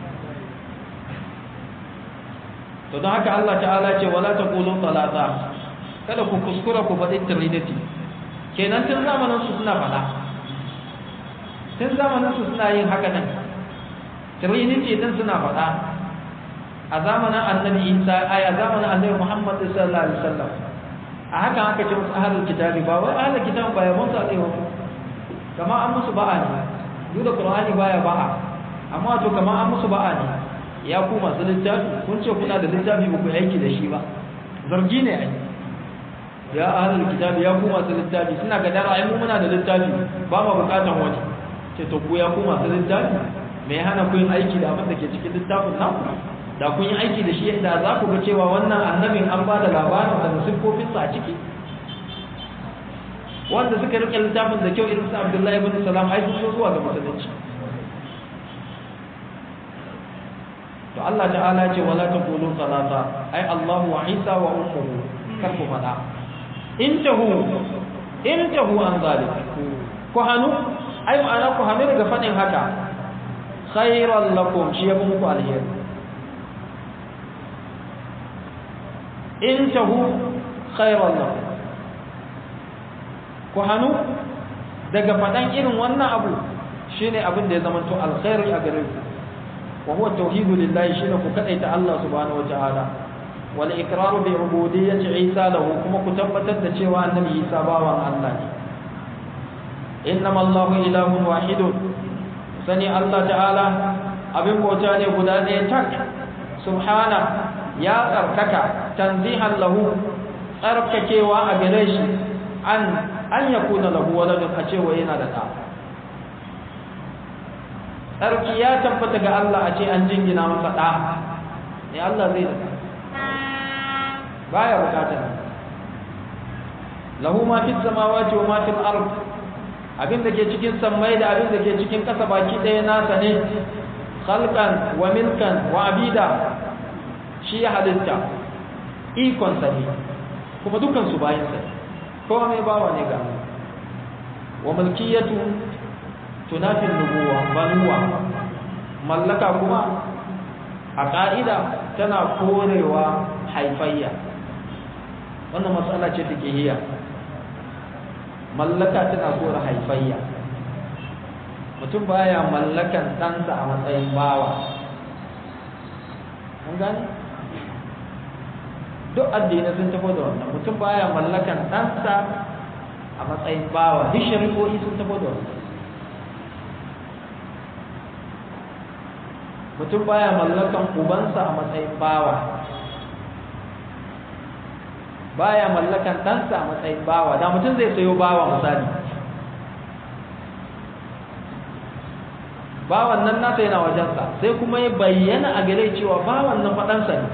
to don haka Allah ta'ala ce wala taqulu talata kada ku kuskura ku faɗi trinity kenan tun zamanin su suna faɗa tun zamanin su suna yin haka nan trinity din suna faɗa a zamanin annabi isa ai a zamanin annabi muhammad sallallahu alaihi wasallam a haka aka ce musu ahlul kitabi ba wai ahlul kitabi ba ya mun sa tsaye kama an musu ba'a ne duk da qur'ani baya ba'a amma to kama an musu ba'a ne ya ku masu littafi kun ce kuna da littafi ba ku aiki da shi ba zargi ne ai ya ahlul kitabi ya ku masu littafi suna ga dara ai mu muna da littafi ba mu bukatan wani ce to ku ya ku masu littafi me ya hana ku yin aiki da abin da ke cikin littafin nan da kun yi aiki da shi da za ku ga cewa wannan annabin an ba da labarin da siffofinsa a ciki wanda suka rike littafin da kyau irin su abdullahi ibn salam ai sun zo zuwa ga musulunci to Allah ta'ala ce wala taqulu salata ai Allah wa Isa wa ummuhu kar ku fada intahu intahu an zalik ku hanu ai ma'ana ku hanu daga fadin haka khairan lakum shi ya muku alheri intahu khairan lakum ku hanu daga fadan irin wannan abu shine abin da ya zama to alkhairi a gare ku wa huwa tauhidu lillahi shine ku kadaita Allah subhanahu wataala wal iqraru bi ubudiyyati Isa lahu kuma ku tabbatar da cewa annabi Isa bawan Allah ne innamal Allahu ilahun wahidun sani Allah ta'ala abin bauta ne guda ɗaya tak subhana ya tsarkaka tanzihan lahu tsarkakewa a gare shi an an yakuna lahu waladun a cewa yana da ɗa tsarki ya tabbata ga Allah a ce an jingina masa ɗa ne Allah zai da baya bukatar lahu ma fi samawati wa ma fi al-ard abin da ke cikin sammai da abin da ke cikin ƙasa baki ɗaya nasa ne khalqan wa milkan wa abida shi ya halitta ikon sa ne kuma dukkan su bayan sa kowa mai bawa ne ga wa mulkiyatu tunafin nubuwa banuwa mallaka kuma a ƙa'ida tana korewa haifayya wannan matsala ce take hiya mallaka tana kore haifayya mutum baya mallakan ɗansa a matsayin bawa mun gane duk addinai sun tafi da wannan mutum baya mallakan ɗansa a matsayin bawa duk shari'o'i sun tafi da wannan mutum baya mallakan ubansa a matsayin bawa baya mallakan ɗansa a matsayin bawa da mutum zai sayo bawa misali bawan nan nasa yana wajensa sai kuma ya bayyana a gare cewa bawan nan faɗansa ne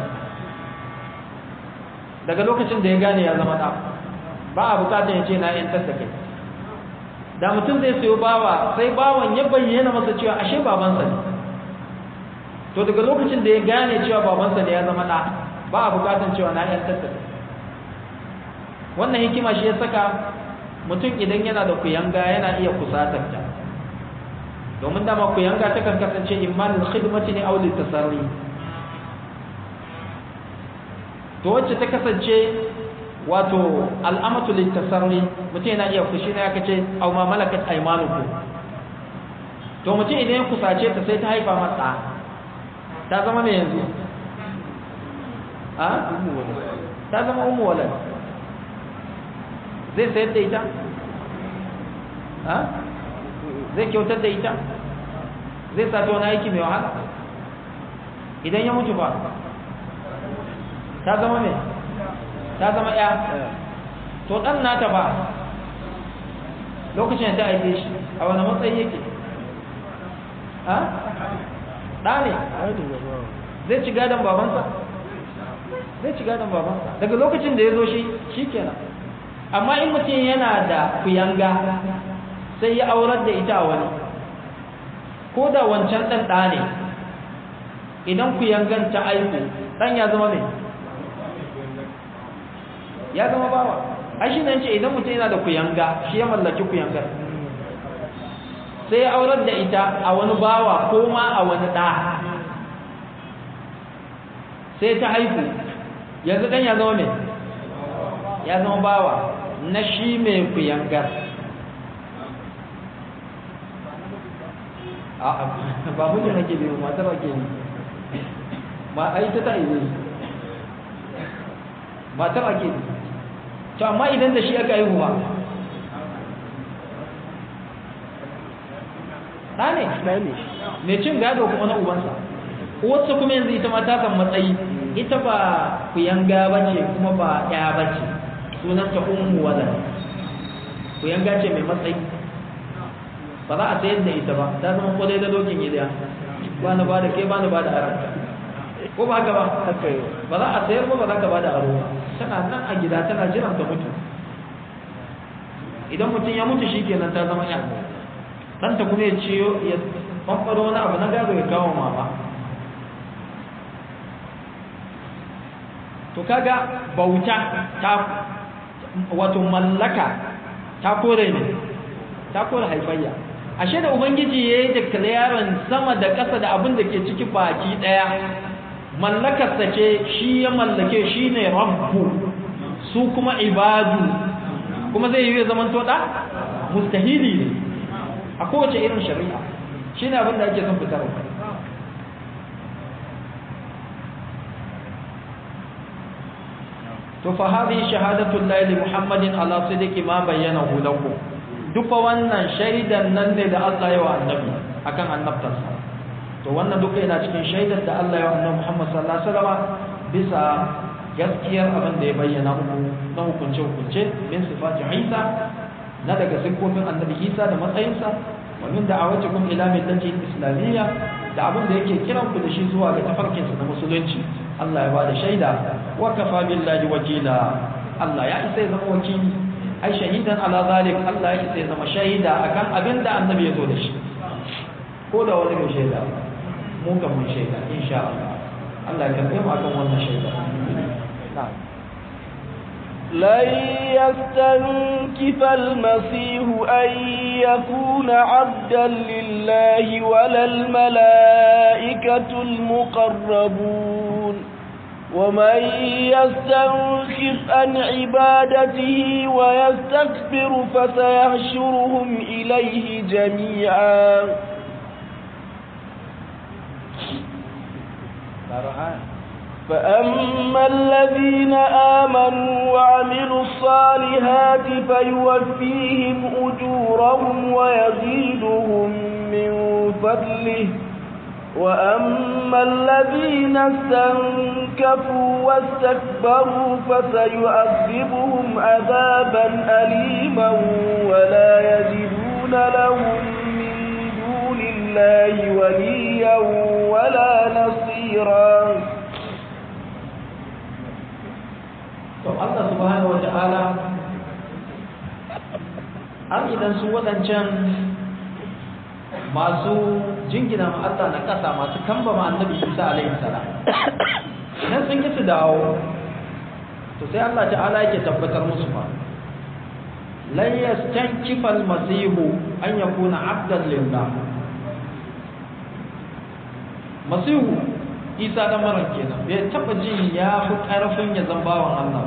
daga lokacin da ya gane ya zama ɗa ba a bukatar ya ce na yantar da kai da mutum zai sayo bawa sai bawan ya bayyana masa cewa ashe babansa ne to daga lokacin da ya gane cewa babansa ne ya zama ɗa ba a bukatar cewa na yantar da kai wannan hikima shi ya saka mutum idan yana da kuyanga yana iya kusatar ta domin dama kuyanga ta kan kasance imanin khidmati ne aulil tasarri to wacce ta kasance wato al'amatu litasarri mutum yana iya fushi na yaka ce au ma malakat aymanukum to mutum idan ya kusace ta sai ta haifa masa ta zama me yanzu a ta zama ummu walad zai sayar da ita a zai kyautar da ita zai sa ta wani aiki mai wahala idan ya mutu ba ta zama me ta zama ya to dan nata ba lokacin da ta aike shi a wani matsayi yake ha ɗa ne zai ci gadon babansa zai ci gadon babansa daga lokacin da ya zo shi shi kenan amma in mutum yana da kuyanga sai ya aurar da ita a wani ko da wancan ɗan ɗa ne idan kuyangan ta aiku ɗan ya zama mai ya zama bawa ai shi nan ce idan mutum yana da kuyanga shi ya mallaki kuyangar sai ya aurar da ita a wani bawa ko ma a wani ɗa sai ta haihu yanzu ɗan ya zama mai ya zama bawa na shi mai kuyangar ba mutum nake biyu matar ake yi ma ai ta ta yi matar ake yi to amma idan da shi aka yi ba ɗa ne mai cin gado kuma na ubansa uwarsa kuma yanzu ita ma ta kan matsayi ita ba kuyanga ba ce kuma ba ya ba ce sunanta ummu wala kuyanga ce mai matsayi ba za a sayar da ita ba ta zama kodai da dokin gida ba na ba da ke ba na ba da aranta ko ba haka ba ba za a sayar ba ba za ka ba da aro ba tana nan a gida tana jiran ta mutu idan mutum ya mutu shi kenan ta zama ya ɗanta kuma ya ciyo ya ɓanɓaro wani abu na gado ya kawo mama to kaga bauta ta wato mallaka ta kore ne ta kore haifayya ashe da ubangiji ya yi declaring sama da ƙasa da abin da ke ciki baki ɗaya mallakarsa ce shi ya mallake shi ne rabbu su kuma ibadu kuma zai yi zaman toɗa mustahili ne a kowace irin shari'a shi ne abin da ake son fitarwa to fa hadhihi shahadatu llahi muhammadin ala sidqi ma bayyanahu lakum duka wannan shaidan nan ne da Allah ya wa annabi akan annabtarsa to wannan duka yana cikin shaidar da Allah ya wa annabi Muhammad sallallahu alaihi wasallam bisa gaskiyar abin da ya bayyana muku na hukunce hukunce min sifati Isa na daga siffofin annabi Isa da matsayinsa wa min da'awatikum ila millati islamiyya da abin da yake kiran ku da shi zuwa ga tafarkinsa na musulunci Allah ya bada shaida wa kafa billahi wakila Allah ya isa ya zama wakili ai shahidan ala zalik Allah ya isa ya zama shahida akan abin da annabi ya zo da shi ko da wani mai shaida mu kan mun shaida insha Allah Allah ya karbe mu akan wannan shaida na'am لن يستنكف المسيح أن يكون عبدا لله ولا الملائكة المقربون ومن يستنكف عن عبادته ويستكبر فسيحشرهم إليه جميعا فأما الذين آمنوا وعملوا الصالحات فيوفيهم أجورهم ويزيدهم من فضله وأما الذين استنكفوا واستكبروا فسيؤذبهم عذابا أليما ولا يجدون لهم من دون الله لله وليا ولا نصيرا to Allah subhanahu wata'ala har idan su waɗancan masu jingina ma Allah na ƙasa masu kamba ma annabi Isa alaihi salam idan sun ki su dawo to sai Allah ta'ala yake tabbatar musu fa lan yastankifa al-masihu an yakuna abdan lillah masihu isa da maran kenan bai taba jin ya fi karfin ya zama bawan Allah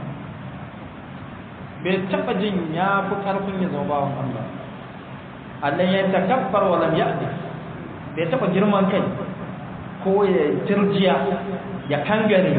bai taba jin ya fi karfin ya zama bawan Allah Allah ya takabbar wa lam ya'di bai taba girman kai ko ya tirjiya ya kangare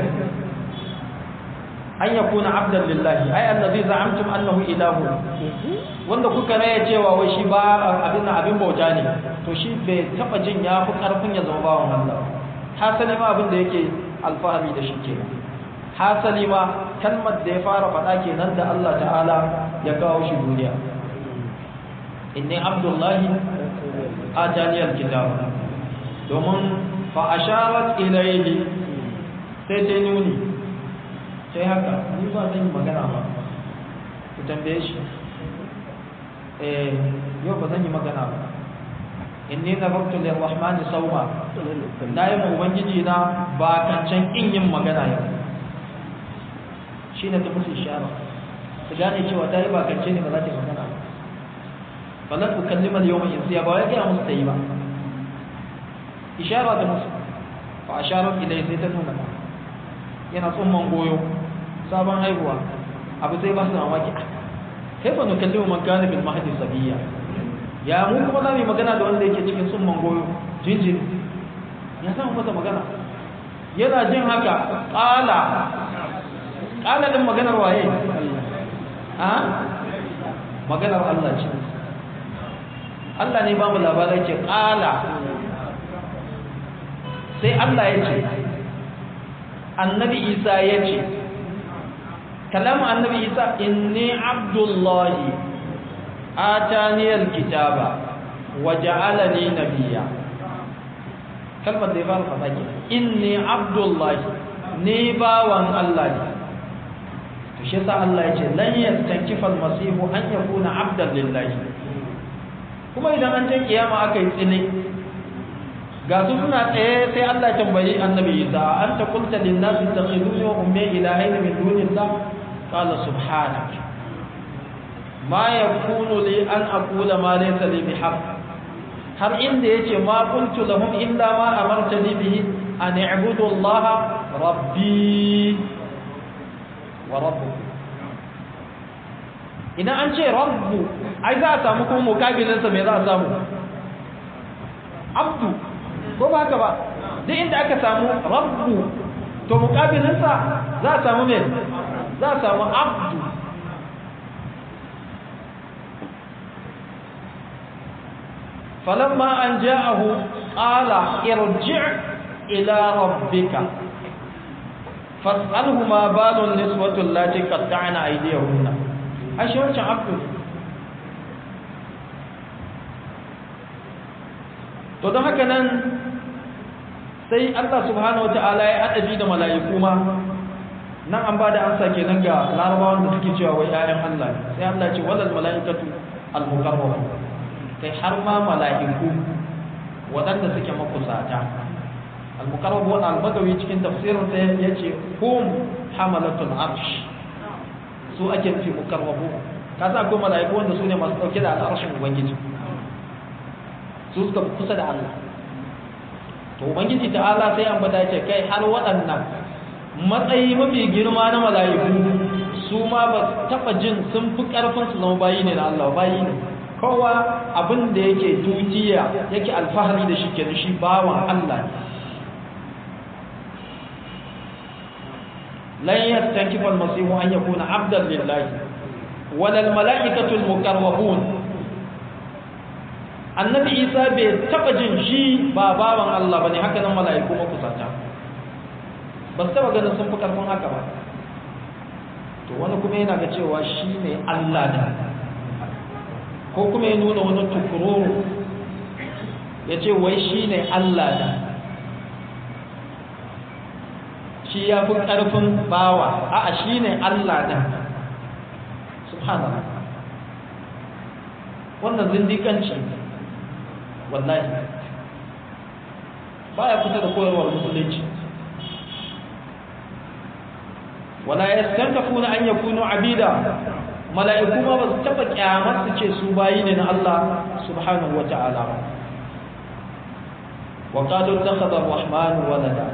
an yakuna abdan lillahi ai allazi za'amtum annahu ilahu wanda kuka raya cewa wai shi ba abin abin bauta ne to shi bai taba jin ya fi karfin ya zama bawan Allah hasali ma abin da yake alfahari da shi kenan hasali ma kalmar da ya fara faɗa kenan da Allah ta'ala ya kawo shi duniya inni abdullahi atani alkitab domin fa asharat ilayhi sai ta nuni sai haka ni ba zan yi magana ba ku tambaye shi eh yau ba zan yi magana ba inni nazartu lirrahmani sawma na yi ma ubangiji na ba kancan kin yin magana yau shine ta musu ishara su gane cewa ta yi ba kance ne ba za ta yi magana ba falan ku kallima da yawan insiya ba wai gaya musu ta yi ba ishara da musu fa asharar ilai sai ta nuna yana tsumman goyo sabon haihuwa abu sai ba su mamaki kai ba nukallimu man kana bil mahdi sabiya ya mu kuma za mu yi magana da wanda yake cikin tsumman goyo jinjin ya samu masa magana yana jin haka ƙala ƙala din maganar waye a maganar Allah ce Allah ne ba mu labarai ce ƙala sai Allah ya ce annabi Isa ya ce kalamu annabi Isa inni abdullahi ataniyal kitaba wa ja'alani nabiyya kalmar da ya fara faɗa ke inni abdullahi ni bawan Allah ne to shi yasa Allah ya ce lan yastankifa almasihu an yakuna abdan lillahi kuma idan an je kiyama aka yi tsine ga su suna tsaye sai Allah ya tambayi annabi Isa anta qulta lin nasi takhiduni wa ummi ilahayn min dunillah qala subhanaka ma yakunu li an aqula ma laysa li bihaqq har inda yace ma qultu lahum illa ma amartani bihi an i'budu Allah rabbi wa rabbukum idan an ce rabbu ai za a samu kuma mukabilin sa me za a samu abdu ko ba haka ba duk inda aka samu rabbu to mukabilin sa za a samu me za a samu abdu فلما أن جاءه قال ارجع إلى ربك فاسأله ما بال النسوة التي قطعن أيديهن أشي wancan abdu to don haka nan sai Allah subhanahu wa ta'ala ya adabi da mala'iku ma nan an ba da amsa kenan ga larabawan da suke cewa wai 'ya'yan Allah sai Allah ce walal mala'ikatu al-mukarrabun kai har ma mala'iku waɗanda suke makusata al-mukarrabu wa al-bagawi cikin tafsirin sa yace hum hamalatul arsh su ake nufi mukarrabu ka sa akwai mala'iku wanda su ne masu dauke da al'arshin ubangiji su suka kusa da Allah to ubangiji ta'ala sai an bada ce kai har waɗannan matsayi mafi girma na mala'iku su ma ba taɓa jin sun fi ƙarfin su zama bayi ne na Allah bayi ne kowa abin da yake tutiya yake alfahari da shi kenan shi bawan Allah lan yastankifa al-masihu an yakuna abdan lillahi wala al-mala'ikatu al-muqarrabun annabi isa bai taba jin shi ba bawan Allah bane haka nan mala'iku makusanta ba su taba ganin sun fi karfin haka ba to wani kuma yana ga cewa shi ne Allah da ko kuma ya nuna wani tukururu ya ce wai shi ne Allah da shi ya fi ƙarfin bawa a shi ne Allah da subhanallah wannan zindikanci wallahi baya fita da koyarwar musulunci wala yastankafuna an yakunu abida mala'iku ma ba su taba kyamar su ce su bayi ne na Allah subhanahu wata'ala ba wa qalu ittakhadha ar-rahman walada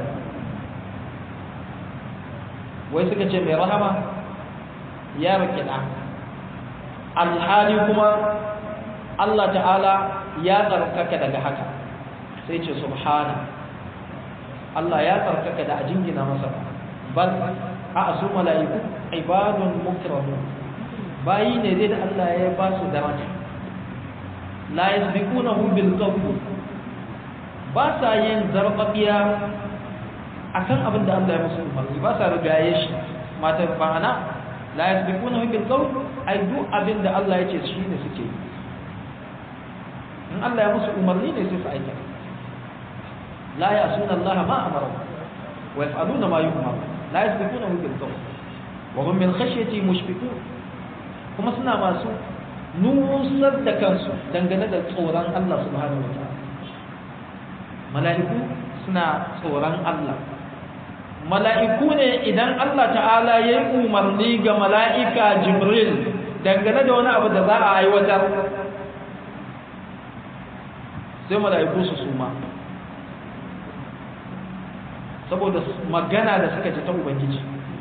wai suka ce mai rahama ya rike da alhali kuma Allah ta'ala ya tsarkaka daga haka sai ce subhana Allah ya tsarkaka da a jingina masa bal a su mala'iku ibadun mukramun bayi ne dai da Allah ya ba su daraja la yasbiqunahu bil qawl ba sa yin zarbabiya akan abin da Allah ya musu umarni ba sa rigaye shi mata ba'ana la yasbiqunahu bil qawl ai duk abin da Allah ya ce shi ne suke in Allah ya musu umarni ne sai su aika la ya'suna Allah ma amara wa yaf'aluna ma yu'mar la yasbiqunahu bil qawl wa hum min khashyati mushfiqun kuma suna masu nusar da kansu dangane da tsoron Allah subhanahu wa ta'ala mala'iku suna tsoron Allah mala'iku ne idan Allah ta'ala ya yi umarni ga mala'ika Jibril dangane da wani abu da za a aiwatar sai mala'iku su suma saboda magana da suka ji ta Ubangiji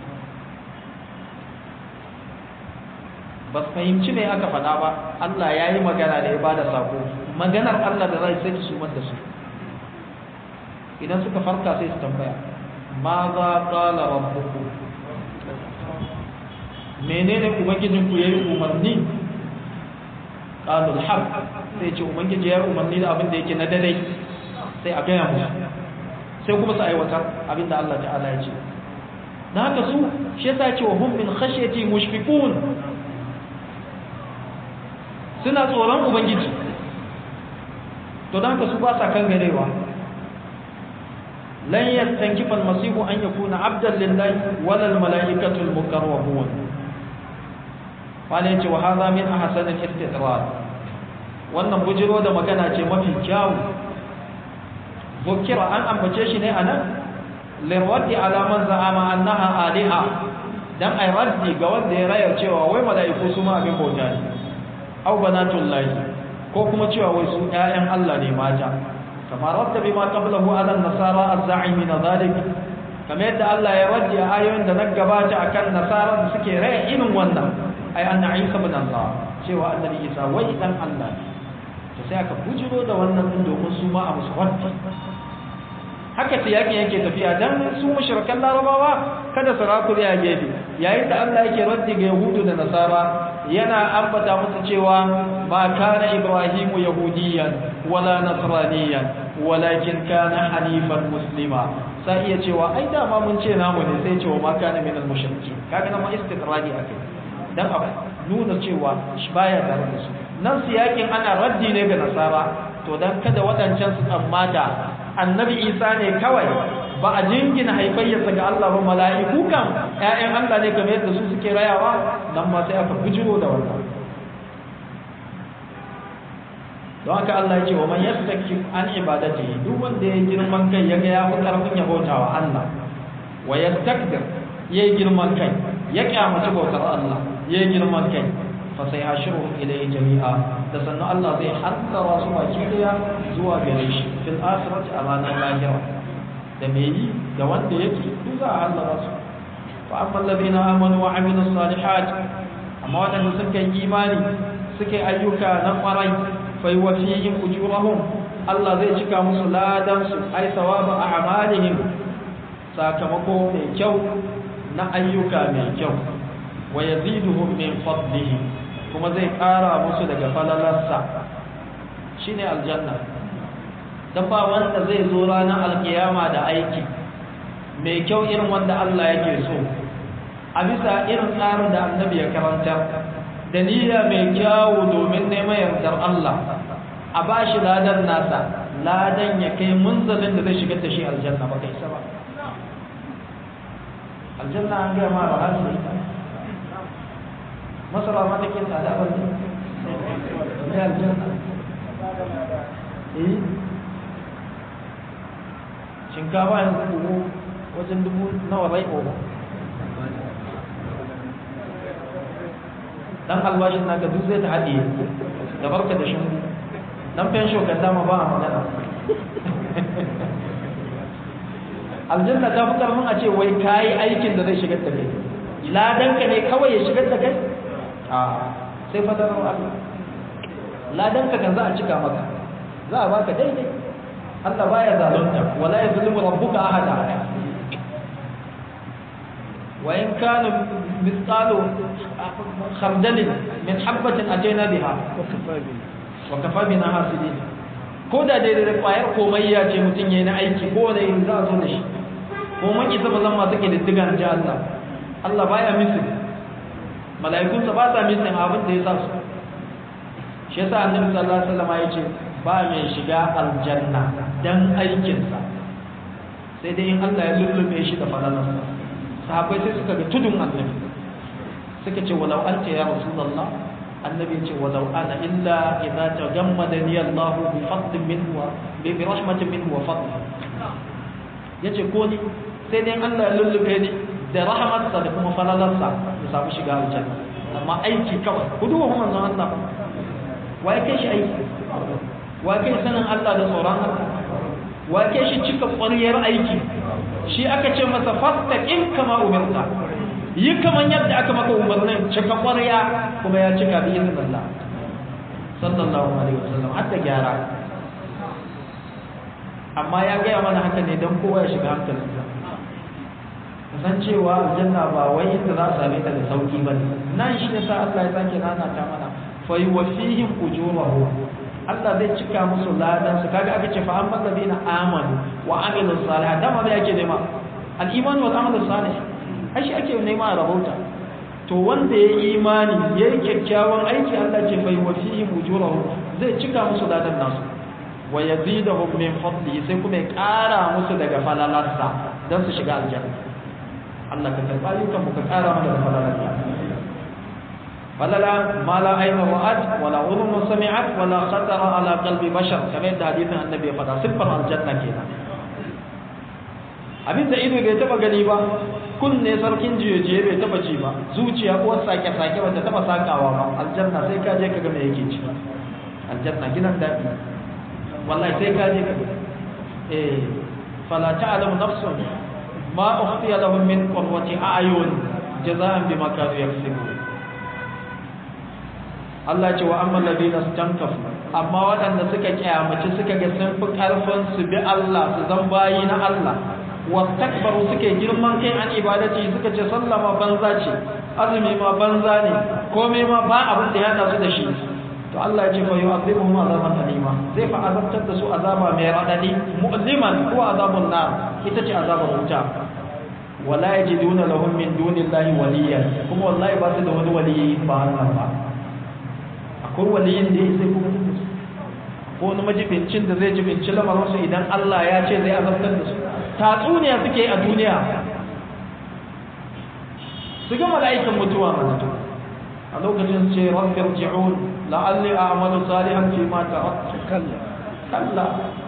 ba su fahimci me aka faɗa ba Allah ya yi magana da ya ba da sako maganar Allah da zai sai su da su idan suka farka sai su tambaya ma za ƙala rabbuku menene ubangijinku ya yi umarni ƙalul haq sai ce ubangiji ya yi umarni da abin da yake na dare sai a gaya musu sai kuma su aiwatar abin da Allah ta'ala ya ce na haka su shi yasa ce wa hum min khashyati mushfiqun suna tsoron ubangiji to don haka su ba sa kan garewa lan yastankifa almasihu an yakuna abdan lillahi wala almalaikatu almuqarrabun wala yace wa hadha min ahsan al-istidrar wannan bujiro da magana ce mafi kyawu zukira an ambace shi ne anan lirwaddi ala man za'ama annaha aliha dan ay raddi ga wanda ya raya cewa wai malaiku su ma abin bauta ne aw banatul lahi ko kuma cewa wai su ƴaƴan Allah ne mata kama radda bima qablahu ala nasara az-za'imin dhalik kamar yadda Allah ya raddi a ayoyin da na gabata akan nasara da suke raya irin wannan ai anna Isa ibn Allah cewa annabi Isa wai dan Allah ne to sai aka bujiro da wannan din domin su ma a musu raddi haka ce yakin yake tafiya dan su mushrikan larabawa kada su rakuri a gefe yayin da Allah yake raddi ga yahudu da nasara yana ambata musu cewa ba kana ibrahimu yahudiyan wala nasraniyan walakin kana hanifan muslima sai iya cewa ai dama mun ce namu ne sai cewa ma kana min al-mushriki kaga nan ma istiqrari akai dan a nuna cewa shi baya tare da su nan siyakin ana raddi ne ga nasara to dan kada wadancan su tsammata annabi isa ne kawai ba a jingina haifayyarsa ga Allah ba mala'iku kan ƴaƴan Allah ne kamar yadda su suke rayawa nan ma sai aka bujiro da wannan don haka Allah ya ce wa man yastakbir an ibadatihi duk wanda ya girman kai yaga ya fi karfin ya bauta wa Allah wa yastakbir yayi girman kai ya kyamaci bautar Allah yayi girman kai fa sai hashiru ilayhi jami'a da sannan Allah zai haddara su baki daya zuwa gare shi fil akhirati a ranar lahira da me yi da wanda yake duk za a hallara su fa amma alladhina amanu wa amilus salihat amma wadanda suka yi imani suka yi ayyuka na kwarai fa yuwaffihim ujurahum Allah zai cika musu ladan su ai sawaba a'malihim sakamako mai kyau na ayyuka mai kyau wa yaziduhum min fadlihi kuma zai ƙara musu daga falalarsa shine aljanna dan ba wanda zai zo ranar alkiyama da aiki mai kyau irin wanda Allah yake so a bisa irin tsarin da annabi ya karanta da niyya mai kyawu domin neman yardar Allah a bashi ladan nasa ladan ya kai munzalin da zai shigar da shi aljanna ba kai ba aljanna an gaya ma ba har su ita masara ma take tsada ba ne aljanna eh shinkafa yanzu dubu wajen dubu nawa rai ko dan albashin naka duk zai ta haɗe da barka da shingu dan fensho kan dama ba a magana aljanna ta fi karfin a ce wai kayi aikin da zai shigar da kai ladanka ne kawai ya shigar da kai a sai fadarar Allah ladanka kan za a cika maka za a baka daidai Allah baya zalunta wala yazlimu rabbuka ahada wa in kana mithqalu khardalin min habatin atayna biha wa kafa bina hasidin ko da daidai da kwayar komai ya ce mutum yayi na aiki ko da yin za a zo da shi ko mun isa ba zan masu ke diddigan ji Allah Allah baya misin mala'ikunsa ba sa misin abin da ya sa su shi yasa annabi sallallahu alaihi wasallam ya ce ba mai shiga aljanna dan aikinsa sai dai in Allah ya lullube shi da falalarsa sahabbai sai suka ga tudun annabi suka ce walau anta ya rasulullah annabi ce walau ana illa idza tagammadani Allah bi fadlin minhu wa bi rahmatin minhu wa fadl yace ko ni sai dai Allah ya lullube ni da rahmatsa da kuma falalarsa ya samu shiga aljanna amma aiki kawai ku duba kuma manzon Allah wai kai shi aiki wa kai sanin Allah da tsoron Allah wa kai shi cika ƙwariyar aiki shi aka ce masa fastaqim kama umirta yi kaman yadda aka maka umarnin cika ƙwariya kuma ya cika bi izinin Allah sallallahu alaihi wasallam hatta gyara amma ya gaya mana haka ne don kowa ya shiga hankalinsa san cewa aljanna ba wai inda za a same ta da sauki ba ne nan shi ne sa Allah ya sake nana ta mana fa yuwaffihim ujurahum Allah zai cika musu ladan su kaga aka ce fa amma ladina amanu wa amilus salihat dama bai ake nema al iman wal amal salih ai shi ake nema a rabauta to wanda ya yi imani ya yi kyakkyawan aiki Allah ce fa yuwaffihim ujurahum zai cika musu ladan nasu wa yazidahum min fadli sai kuma ya kara musu daga falalarsa dan su shiga aljanna Allah ka karba ayyukan mu ka kara mana da falalarsa falala ma la aina ra'at wala udhun sami'at wala khatara ala qalbi bashar kamar yadda hadisin annabi ya faɗa siffar aljanna kenan abin da ido bai taba gani ba kunne sarkin jiye bai taba ji ba zuciya ko sake sake wanda taba sakawa ba aljanna sai ka je ka ga me yake ciki aljanna gidan dadi wallahi sai ka je ka eh fala ta'lamu nafsun ma ukhfiya lahum min qurrati a'yun jazaan bima kanu yaksubun Allah ce wa amma ladina stankafu amma waɗanda suka kyamaci suka ga sun fi ƙarfin su bi Allah su zan bayi na Allah wastakbaru suke girman kai an ibadati suka ce sallah ma banza ce azumi ma banza ne komai ma ba abin da ya hada su da shi to Allah ya ce fa yu'adhibuhum azaban alima zai fa azabtar da su azaba mai radadi mu'liman ko azabun nar ita ce azabar wuta wala yajiduna lahum min dunillahi waliyan kuma wallahi ba su da wani waliyi ba Allah ba akwai waliyin da ya sai kuma ko wani majibincin da zai jibinci lamarinsu idan Allah ya ce zai azabtar da su tatsuniya suke a duniya su ga mala'ikan mutuwa mana a lokacin ce rabbir ji'un la'alli a'malu salihan fi ma taraktu kalla kalla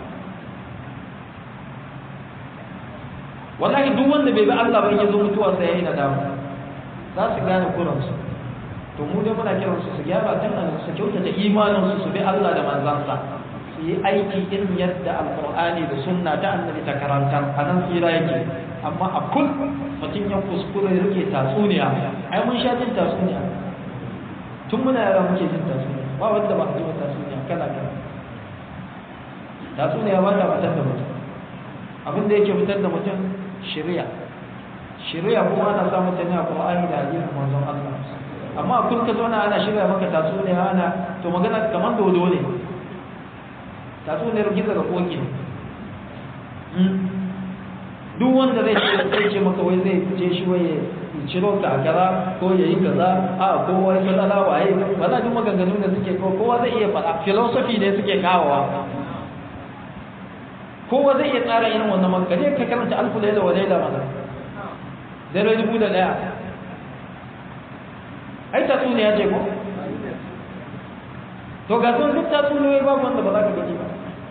wallahi duk wanda bai bi Allah ba ya zo mutuwa sai yayi nadama za su gane kuransu to mu dai muna kiran su su gyara tun nan su kyautata imanin su su bi Allah da manzansa su yi aiki irin yadda alqur'ani da sunna ta annabi ta karantar a nan tsira yake amma a kul mutum ya kuskure rike tatsuniya ai mun sha jin tatsuniya tun muna yara muke jin tatsuniya ba wanda ba a ji tatsuniya kala kala tatsuniya ba ta fitar da mutum abin da yake fitar da mutum shari'a shari'a kuma ana samun ta ne a qur'ani da hadisin manzon Allah amma kun ka zauna ana shirya maka tatsuniya ana to magana kamar dodo ne tatsuniyar gizo da koki duk wanda zai ce zai ce maka wai zai je shi wai ciro ka a kaza ko ya yi kaza a ko wai matsala waye ba za duk maganganun da suke ko kowa zai iya faɗa philosophy ne suke kawowa kowa zai iya tsara irin wannan maka je ka karanta alfu laila wa laila mana dare dubu da daya ai tatsuniya ce ko to ga sun duk tatsuniyoyi babu wanda ba za ka gaji ba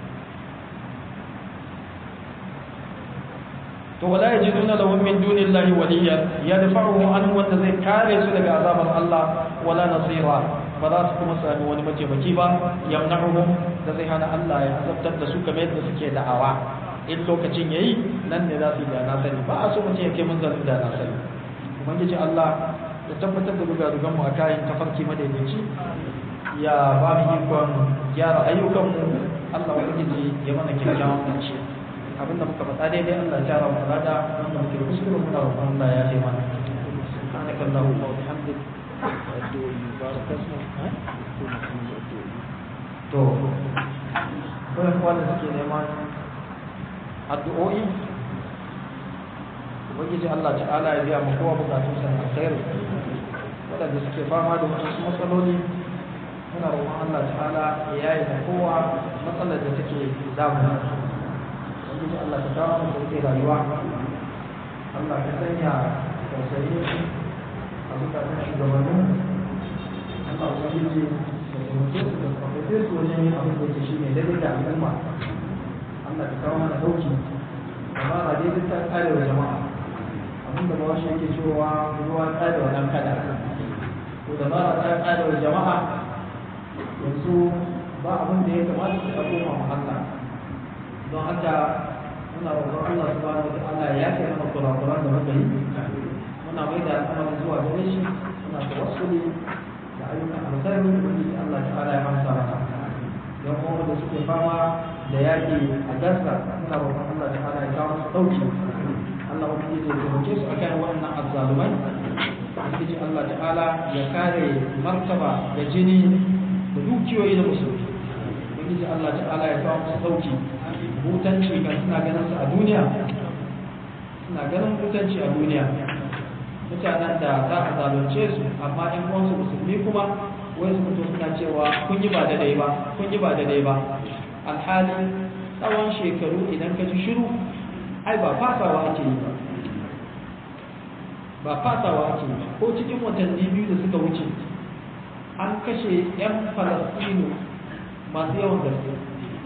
to wala yajiduna lahum min dunillahi waliyan yadfa'uhu an wanda zai kare su daga azabar Allah wala nasira ba za su kuma sami wani mataimaki ba yamna'uhum da zai hana Allah ya azabtar da su kamar yadda suke da'awa in lokacin yayi nan ne za su yi da na sani ba a so mutum ya kai mun zarin da na sani ubangiji Allah ya tabbatar da ruga mu a kayan tafarki madaidaici ya ba mu ikon gyara ayyukanmu Allah ubangiji ya mana kyakkyawan ƙarshe abinda muka faɗa daidai Allah ya tara mu lada wanda muke da kuskure muna roƙon Allah ya yi mana subhanaka allahumma wa bihamdik to kuma wanda suke neman addu'o'i ubangiji Allah ta'ala ya biya mu kowa bukatun sa alkhairu wadanda suke fama da wasu matsaloli muna roƙon Allah ta'ala ya yi da kowa matsalar da take damu ubangiji Allah ta kawo mu sauke rayuwa Allah ka sanya tausayi a zukatan shugabannin Allah ubangiji da taimake su da kwafafe su wajen yin abin da ke shi ne daidai da al'umma Allah ka kawo mana dauki amma ba daidai ta kare wa jama'a abin da bawashi yake cewa ruwa kare wa ɗan kada ko da ba ta kare wa jama'a yanzu ba abin da ya kamata su koma ma Allah don haka muna roƙon Allah subhanahu wa ta'ala ya kai mana kurakuran da muka yi muna mai da al'amarin zuwa gare shi muna tawassuli da ayyukan alkhairi wanda Allah ta'ala ya amsa mana don kuma da suke fama da yaƙi a gasa muna roƙon Allah ta'ala ya kawo musu ɗauki Allah ubangiji ya taimake su akan wannan azzalumai ubangiji Allah ta'ala ya kare martaba da jini da dukiyoyi da musulmi ubangiji Allah ta'ala ya kawo musu ɗauki hutanci kan suna ganin su a duniya suna ganin hutanci a duniya mutanen da za a zalunce su amma in uwansu musulmi kuma wai su fito suna cewa kun yi ba daidai ba kun yi ba daidai ba alhali tsawon shekaru idan ka ji shiru ai ba fasawa ake yi ba ba fasawa ake yi ba ko cikin watanni biyu da suka wuce an kashe 'yan falastinu masu yawan gaske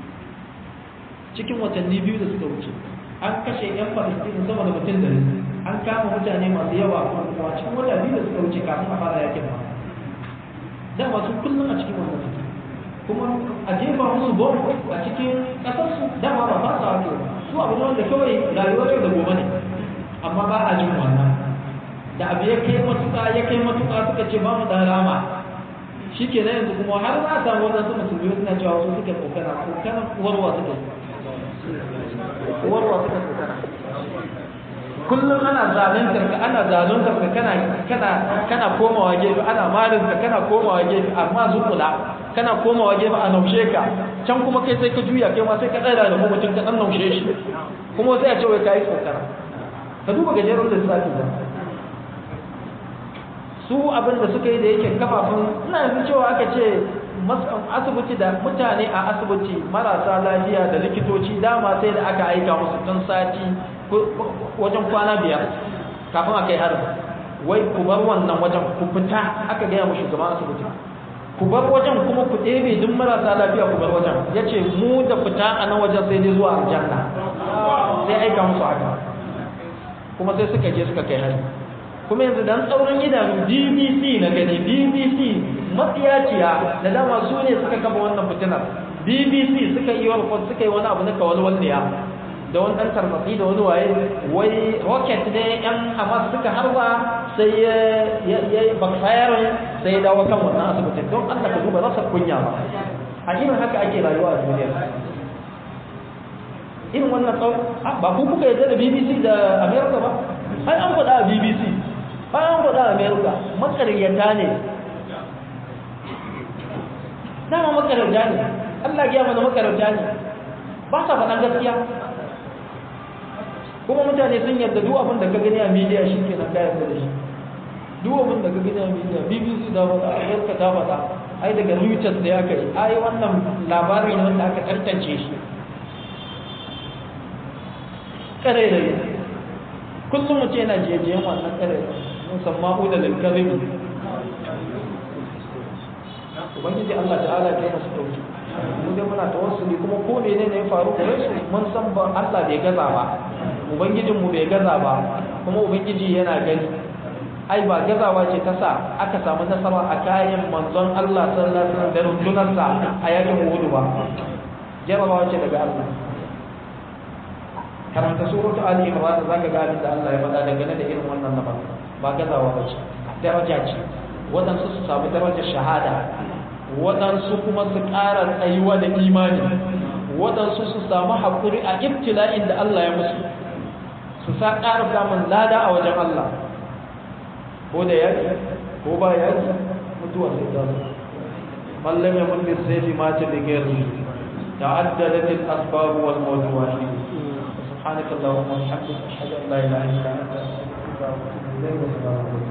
cikin watanni biyu da suka wuce an kashe 'yan falastinu sama da mutum da an kama mutane masu yawa a cikin wata biyu da suka wuce kafin a fara yakin ba da masu kullum a cikin wannan suke kuma a jefa musu bom a cikin ƙasarsu dama ba ba sa wato su abu ne wanda kawai rayuwar yau da gobe ne amma ba a jin wannan da abu ya kai matuƙa ya kai matuƙa suka ce ba mu da rama shi ke na yanzu kuma har za a samu wadansu musulmi suna cewa su suke kokana kokana uwarwa suke uwarwa suka kokana kullum ana zaluntar ka ana zaluntar ka kana kana kana komawa gefe ana marin ka kana komawa gefe amma zukula kana komawa gefe a naushe ka can kuma kai sai ka juya kai ma sai ka tsaya da mutum ka dan naushe shi kuma sai a ce wai kai kokara ka duba gajeren lissafi da su abin da suka yi da yake kafafun ina yanzu cewa aka ce asibiti da mutane a asibiti marasa lafiya da likitoci dama sai da aka aika musu tun sati wajen kwana biyar kafin a kai harin wai ku bar wannan wajen ku fita aka gaya mu shugaban asibiti ku bar wajen kuma ku ɗebe duk marasa lafiya ku bar wajen ya ce mu da fita a nan wajen sai dai zuwa aljanna sai aika musu haka kuma sai suka je suka kai harin kuma yanzu dan tsaurin idanu BBC na gani BBC matsiyaciya da dama su ne suka kafa wannan fitinar BBC suka yi report suka yi wani abu na kawalwalniya da wani ɗan tarbatsi da wani waye wai rocket ne yan hamas suka harba sai ya yi backfire sai ya dawo kan wannan asibitin don allah ka duba rasa kunya ba a irin haka ake rayuwa a duniya irin wannan tsawon ba ku kuka yadda da bbc da america ba ai an faɗa a bbc ai an faɗa a america makaryata ne dama makaryata ne allah ya mana makaryata ne ba sa faɗan gaskiya kuma mutane sun yarda duk abin da ka gani a media shi ke nan kayan da shi duk abin da ka gani a media bbc da faɗa america ta faɗa ai daga reuters da ya kai ai wannan labarin ne wanda aka tantance shi ƙarairayi kullum mutum yana jejiyen wannan ƙarairayi musamman da lalkaribi ubangiji Allah ta'ala ta yi masu ɗauki mu dai muna tawassuli kuma ko ne ne ya faru gare su mun san ba Allah bai gaza ba ubangijin mu bai gaza ba kuma ubangiji yana gani ai ba gazawa ce ta sa aka samu nasara a kayan manzon Allah sallallahu alaihi wasallam da rundunarsa a yakin Uhud ba jarabawa ce daga Allah karanta suratu Ali Imran zaka ga abin da Allah ya faɗa dangane da irin wannan nama ba gazawa ba ce daraja ce waɗansu su samu darajar shahada waɗansu kuma su ƙara tsayuwa da imani waɗansu su samu haƙuri a ibtila'in da Allah ya musu su sa ƙara samun lada a wajen Allah ko da yaki ko ba yaki mutuwa sai ta zo mallam ya mun lissafi ma ta da gairu ta'addadat al-asbab wal mawdu'at subhanaka allahumma wa bihamdika ashhadu an la ilaha illa anta astaghfiruka wa atubu ilayk